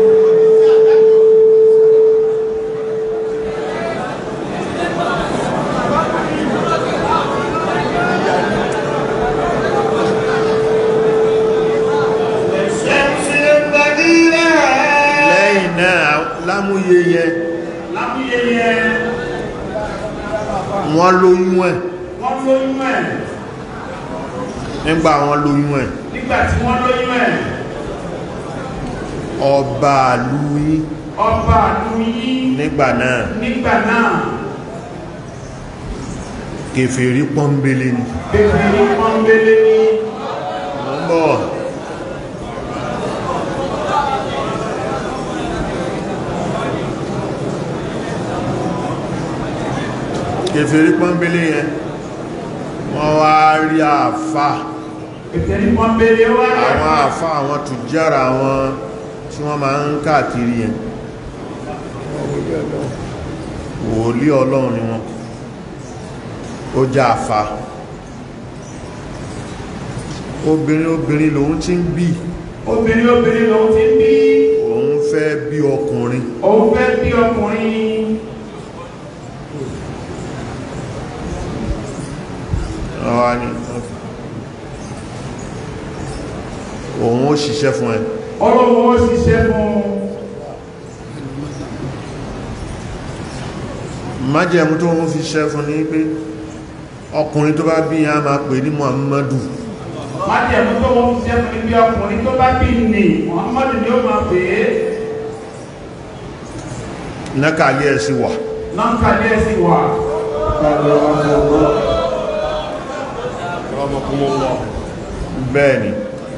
[SPEAKER 2] lẹ́yìn náà lámúyé yẹn
[SPEAKER 3] Láwùyé yẹn
[SPEAKER 2] wọ́n lóyún ẹ̀
[SPEAKER 3] wọ́n lóyún ẹ̀.
[SPEAKER 2] nígbà wọ́n lóyún ẹ̀
[SPEAKER 3] Nígbà tí wọ́n lóyún ẹ̀,
[SPEAKER 2] ọba lúyí
[SPEAKER 3] ọba àlùyí
[SPEAKER 2] nígbà náà
[SPEAKER 3] nígbà náà
[SPEAKER 2] kèfèrí pọ́nbélé ni
[SPEAKER 3] bèbè ní pọ́nbélé ní
[SPEAKER 2] mọ́ ń bọ̀ kèfèrí pọ́nbélé yẹn wọ́n wá rí àfà
[SPEAKER 3] bèbè ní pọ́nbélé wá
[SPEAKER 2] àwọn àfà àwọn tùjára àwọn tí wọ́n máa ń káàkiri yẹn wòlí ọlọ́run ni wọ́n ó já àfà obìnrin obìnrin lòun ti ń bí
[SPEAKER 3] obìnrin obìnrin lòun ti ń bí
[SPEAKER 2] òun fẹ́ bí ọkùnrin
[SPEAKER 3] òun fẹ́ bí ọkùnrin
[SPEAKER 2] àwa ni òun ó ṣiṣẹ́ fún ẹ
[SPEAKER 3] ọlọ́wọ́ ó ṣiṣẹ́ fún
[SPEAKER 2] májẹ̀mú tó ń fi ṣiṣẹ́ fún ní pé ọkùnrin tó bá bí yẹn a máa pè ní Muhammadu
[SPEAKER 3] májẹ̀mú tó wọ́n ṣiṣẹ́ fún ibi ọkùnrin tó bá bí ní Muhammadu ni ó máa pè é
[SPEAKER 2] nákàlẹ́ ẹ̀ sí wà
[SPEAKER 3] nọ́ńkà ní ẹ̀sìn wà
[SPEAKER 2] bẹ́ẹ̀ ni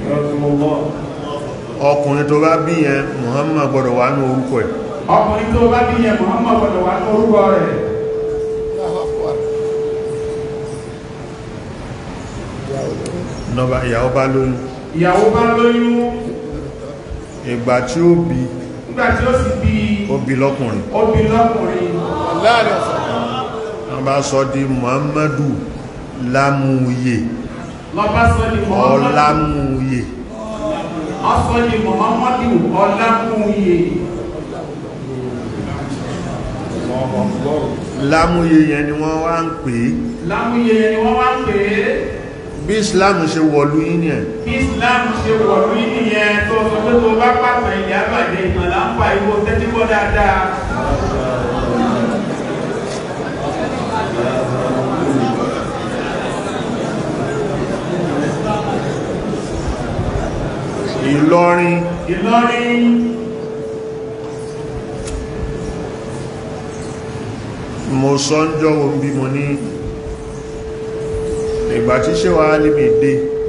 [SPEAKER 2] ọkùnrin tó bá bí yẹn Muhammad gbọ́dọ̀ wà ní orúkọ ẹ̀
[SPEAKER 3] ọkùnrin tó bá bí yẹn Muhammadu gbọdọ̀ wà ní orúkọ rẹ̀
[SPEAKER 2] nọba ìyàwó bá lóyún
[SPEAKER 3] ìyàwó bá lóyún
[SPEAKER 2] ìgbà tí ó bí
[SPEAKER 3] nígbà tí ó sì bí
[SPEAKER 2] ó bí lọ́kùnrin
[SPEAKER 3] ó bí lọ́kùnrin
[SPEAKER 2] wọ́n bá sọ di Muhammadu lámúyè
[SPEAKER 3] lọ́bá sọ di Muhammadu
[SPEAKER 2] ọlámúyè
[SPEAKER 3] ọsọ di Muhammadu ọlámúyè
[SPEAKER 2] lámúyè yẹn ni wọ́n wá ń pè é
[SPEAKER 3] lámúyè ni wọ́n wá ń pè é
[SPEAKER 2] bí Islam ṣe wọ̀lú yín ni ẹ̀
[SPEAKER 3] bí Islam ṣe wọ̀lú nìyẹn tó sọ pé tó bá pàtàkì ilẹ̀ àbàdé ìmọ̀lá ń pa ìwò tẹ́tí gbọ́ dáadáa
[SPEAKER 2] Ìlọrin
[SPEAKER 3] Ìlọrin
[SPEAKER 2] mo sọ ń jọwọ́ bí mo ní ìgbà tí ṣe wà níbi dé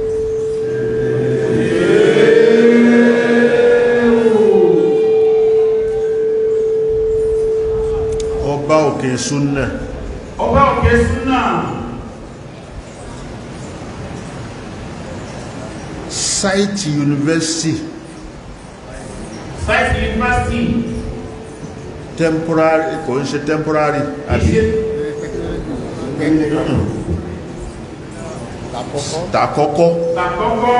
[SPEAKER 2] ọba òkè súnnà
[SPEAKER 3] ọba òkè súnà
[SPEAKER 2] sáìtì yunifásitì
[SPEAKER 3] sáìtì yunifásitì
[SPEAKER 2] temporary kò ń ṣe temporary àbí
[SPEAKER 3] ìṣe
[SPEAKER 2] tàkọ́kọ́
[SPEAKER 3] àkọ́kọ́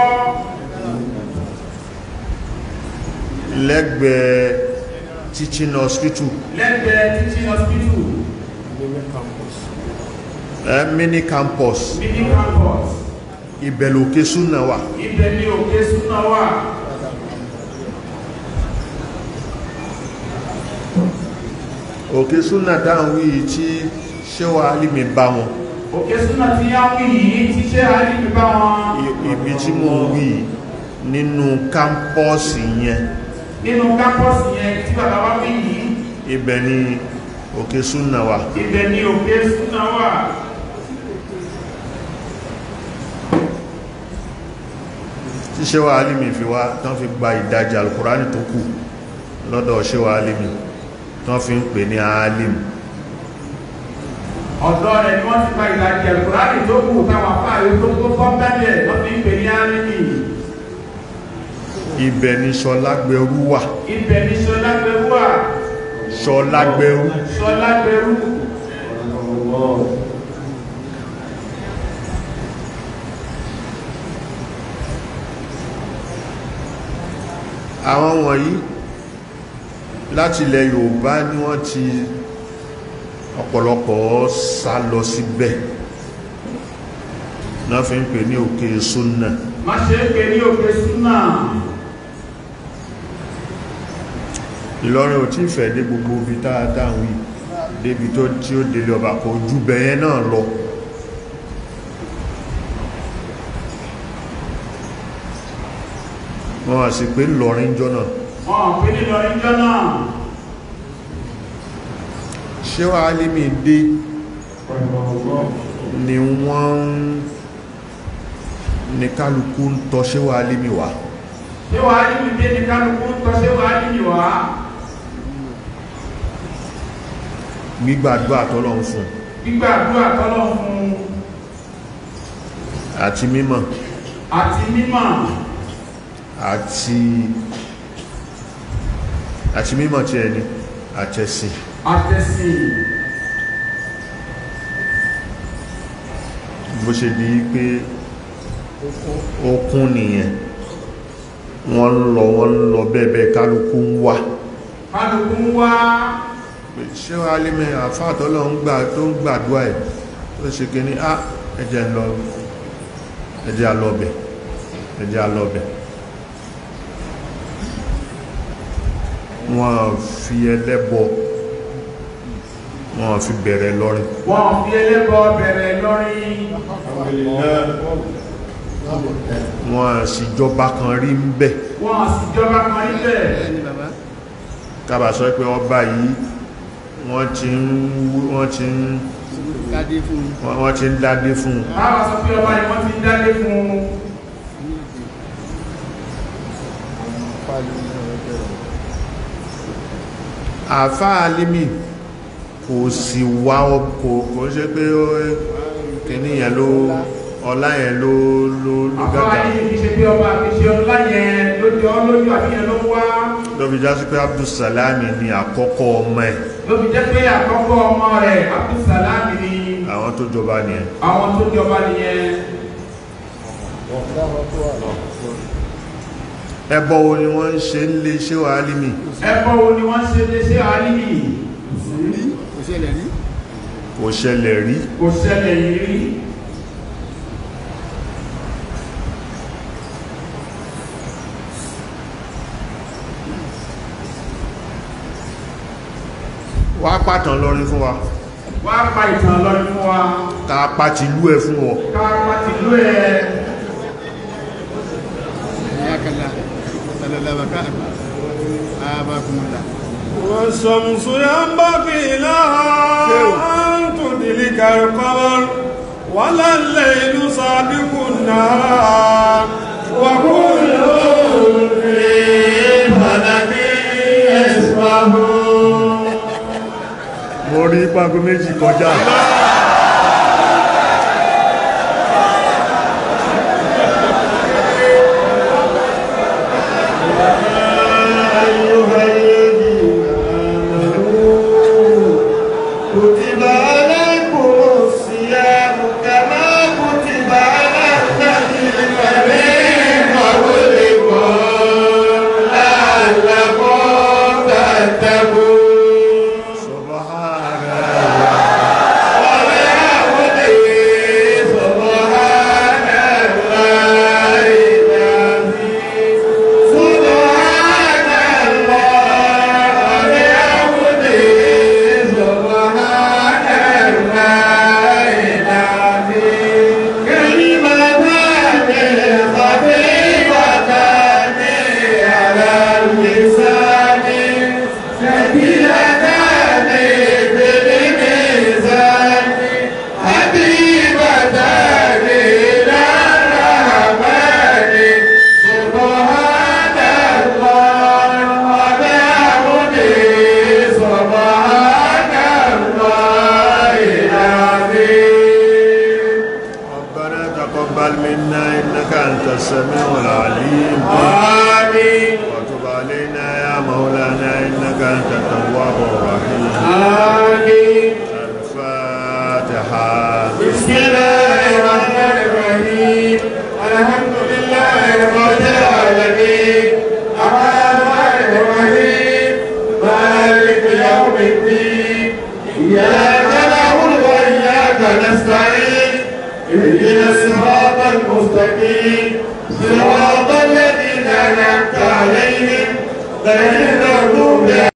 [SPEAKER 2] lẹ́gbẹ̀ẹ́ teaching hospital
[SPEAKER 3] lẹ́gbẹ̀ẹ́ teaching hospital
[SPEAKER 2] eh, mini campus
[SPEAKER 3] mini campus
[SPEAKER 2] ìbẹ̀lòkè súnnà wà
[SPEAKER 3] ibẹ̀ ni òkè súnà wà
[SPEAKER 2] òkè súnnà dáhùn wí tí ṣéwà alìmì bá wọn
[SPEAKER 3] òkè súnà ti yá wí yìí ti ṣe àdìbí bá wọn
[SPEAKER 2] I- ibi tí mo ń wí nínú kámpọ́ọ̀sì yẹn
[SPEAKER 3] nínú kápọ́sì yẹn tí bàbá wa wí yìí
[SPEAKER 2] ibẹ̀ ni òkè súnnà wà
[SPEAKER 3] ibẹ̀ ni òkè súnà wà
[SPEAKER 2] tí ṣéwà alimi fi wá tán fi gba ìdajì alkùránì tó kù lọ́dọ̀ ṣéwà alimi tán fi ń pè ní alim
[SPEAKER 3] ọ̀dọ́ rẹ̀ ni wọ́n ti gba ìlàjì ẹ̀kúrádì tó kù táwọn afáàrí tó kó fọ́nbẹ́lẹ̀ wọ́n fi ń pè ní álímì
[SPEAKER 2] ibẹ̀ ni ṣọlágbẹrú wà
[SPEAKER 3] ibẹ̀ ní sọlágbẹrú wà
[SPEAKER 2] ṣọlágbẹrú
[SPEAKER 3] sọlágbẹrú
[SPEAKER 2] àwọn wọ̀nyí láti ilẹ̀ Yorùbá ni wọ́n ti ọ̀pọ̀lọpọ̀ sá lọ síbẹ̀ náà fi ń pè ní òkè súnnà
[SPEAKER 3] má ṣe é pè ní òkè súnà
[SPEAKER 2] Ìlọrin ò tí fẹ̀ dé gbogbo ibi táadáa wí débi tó tí ó délé ọba kò jù bẹ̀yẹn náà lọ wọ́n wá sí pé lọrin jọ́nà
[SPEAKER 3] wọn ò pè ní lọrin jọ́nà
[SPEAKER 2] ṣéwà alimi dé ni wọ́n ní kálukú ń tọ́ ṣéwà alimi wá
[SPEAKER 3] ṣé wàá níbi dé ní kálukú ń tọ́ ṣé wàá níbi wá
[SPEAKER 2] gbígbàdúrà tọ́lọ́run fún
[SPEAKER 3] gbígbàdúrà tọ́lọ́ fún
[SPEAKER 2] àti mímọ̀
[SPEAKER 3] àti mímọ̀
[SPEAKER 2] àti àti mímọ̀ tí ẹni àtẹ̀sìn
[SPEAKER 3] àtẹ̀sìn
[SPEAKER 2] bó ṣe di pé okun nìyẹn wọ́n ń lọ wọ́n ń lọ bẹ́ẹ̀bẹ́ kálukú ń wá
[SPEAKER 3] kálukú ń wá
[SPEAKER 2] ṣé wàá lé mẹ́ àfáàtọ́lọ́ ń gbà tó ń gbàdúrà ẹ̀ tó ṣe kí ní á ẹjẹ́ lọ ẹjẹ́ alọ́bẹ̀ ẹjẹ́ alọ́bẹ̀ wọ́n fi ẹlẹ́bọ wọ́n fi bẹ̀rẹ̀ lọ́rin
[SPEAKER 3] wọn fi ẹlẹ́bọ bẹ̀rẹ̀ lọ́rin
[SPEAKER 2] wọ́n sì jọba kan rí ń bẹ̀
[SPEAKER 3] wọn sì jọba kan níbẹ̀
[SPEAKER 1] ẹni bàbá
[SPEAKER 2] kábà sọ pé ọba yìí wọ́n ti ń wú- wọ́n ti ń
[SPEAKER 1] kádé fún
[SPEAKER 2] wọ́n wọ́n ti ń dádé fún un
[SPEAKER 3] báwa sọ pé ọba yìí wọ́n ti ń dálé fún un
[SPEAKER 2] àfá alimi kò sì wá ọ- kò kò ṣe pé ó kìíní yẹn ló ọlá yẹn ló ló ló
[SPEAKER 3] àfáà
[SPEAKER 2] gàgà
[SPEAKER 3] yìí kì í ṣe pé ọba kì í ṣe ọlá yẹn lójú ọ lójú àbíyẹn ló ń wá
[SPEAKER 2] ló fi já sí pé abdulsalami ni àkọ́kọ́ ọmọ ẹ̀
[SPEAKER 3] ló fi jẹ́ pé àkọ́kọ́ ọmọ rẹ̀ abdulsalam ni
[SPEAKER 2] àwọn tó jọba nìyẹn
[SPEAKER 3] àwọn tó jọba nìyẹn
[SPEAKER 2] ẹbọ wo ni wọ́n ń ṣe ń lé ṣé wà alimi
[SPEAKER 3] ẹ̀kọ́ wo ni wọ́n ṣe lé sí àlìmí
[SPEAKER 1] rí kò ṣẹlẹ̀ rí
[SPEAKER 2] kò ṣẹlẹ̀ rí
[SPEAKER 3] kò ṣẹlẹ̀ yìí rí
[SPEAKER 2] wá pàtàn lọrin fún wa
[SPEAKER 3] wá pa ìtàn lọ́rin fún wa
[SPEAKER 2] ká pàtì lú ẹ fún ọ
[SPEAKER 3] ká pàtì lú ẹ
[SPEAKER 1] ẹ̀yà kẹlá tẹlẹlẹbàká àbákùnmọ̀lá
[SPEAKER 4] والشمس ينبغي لها أن تدرك القمر ولا الليل سابق النهار وكل في فلك يسبحون
[SPEAKER 2] mo rí pàgó méjì kọjá
[SPEAKER 5] كتب عليكم الصيام كما كتب على الذين من قبلكم لعلكم تتقون
[SPEAKER 2] تقبل منا إنك أنت السميع العليم
[SPEAKER 5] آمين
[SPEAKER 2] وتب علينا يا مولانا إنك أنت التواب الرحيم
[SPEAKER 5] آمين
[SPEAKER 2] الفاتحة
[SPEAKER 5] بسم الله الرحمن الرحيم الحمد لله رب العالمين الرحمن الرحيم مالك يوم الدين إياك نعبد وإياك نستعين اهدنا الصراط المستقيم صراط الذين أنعمت عليهم غير المغضوب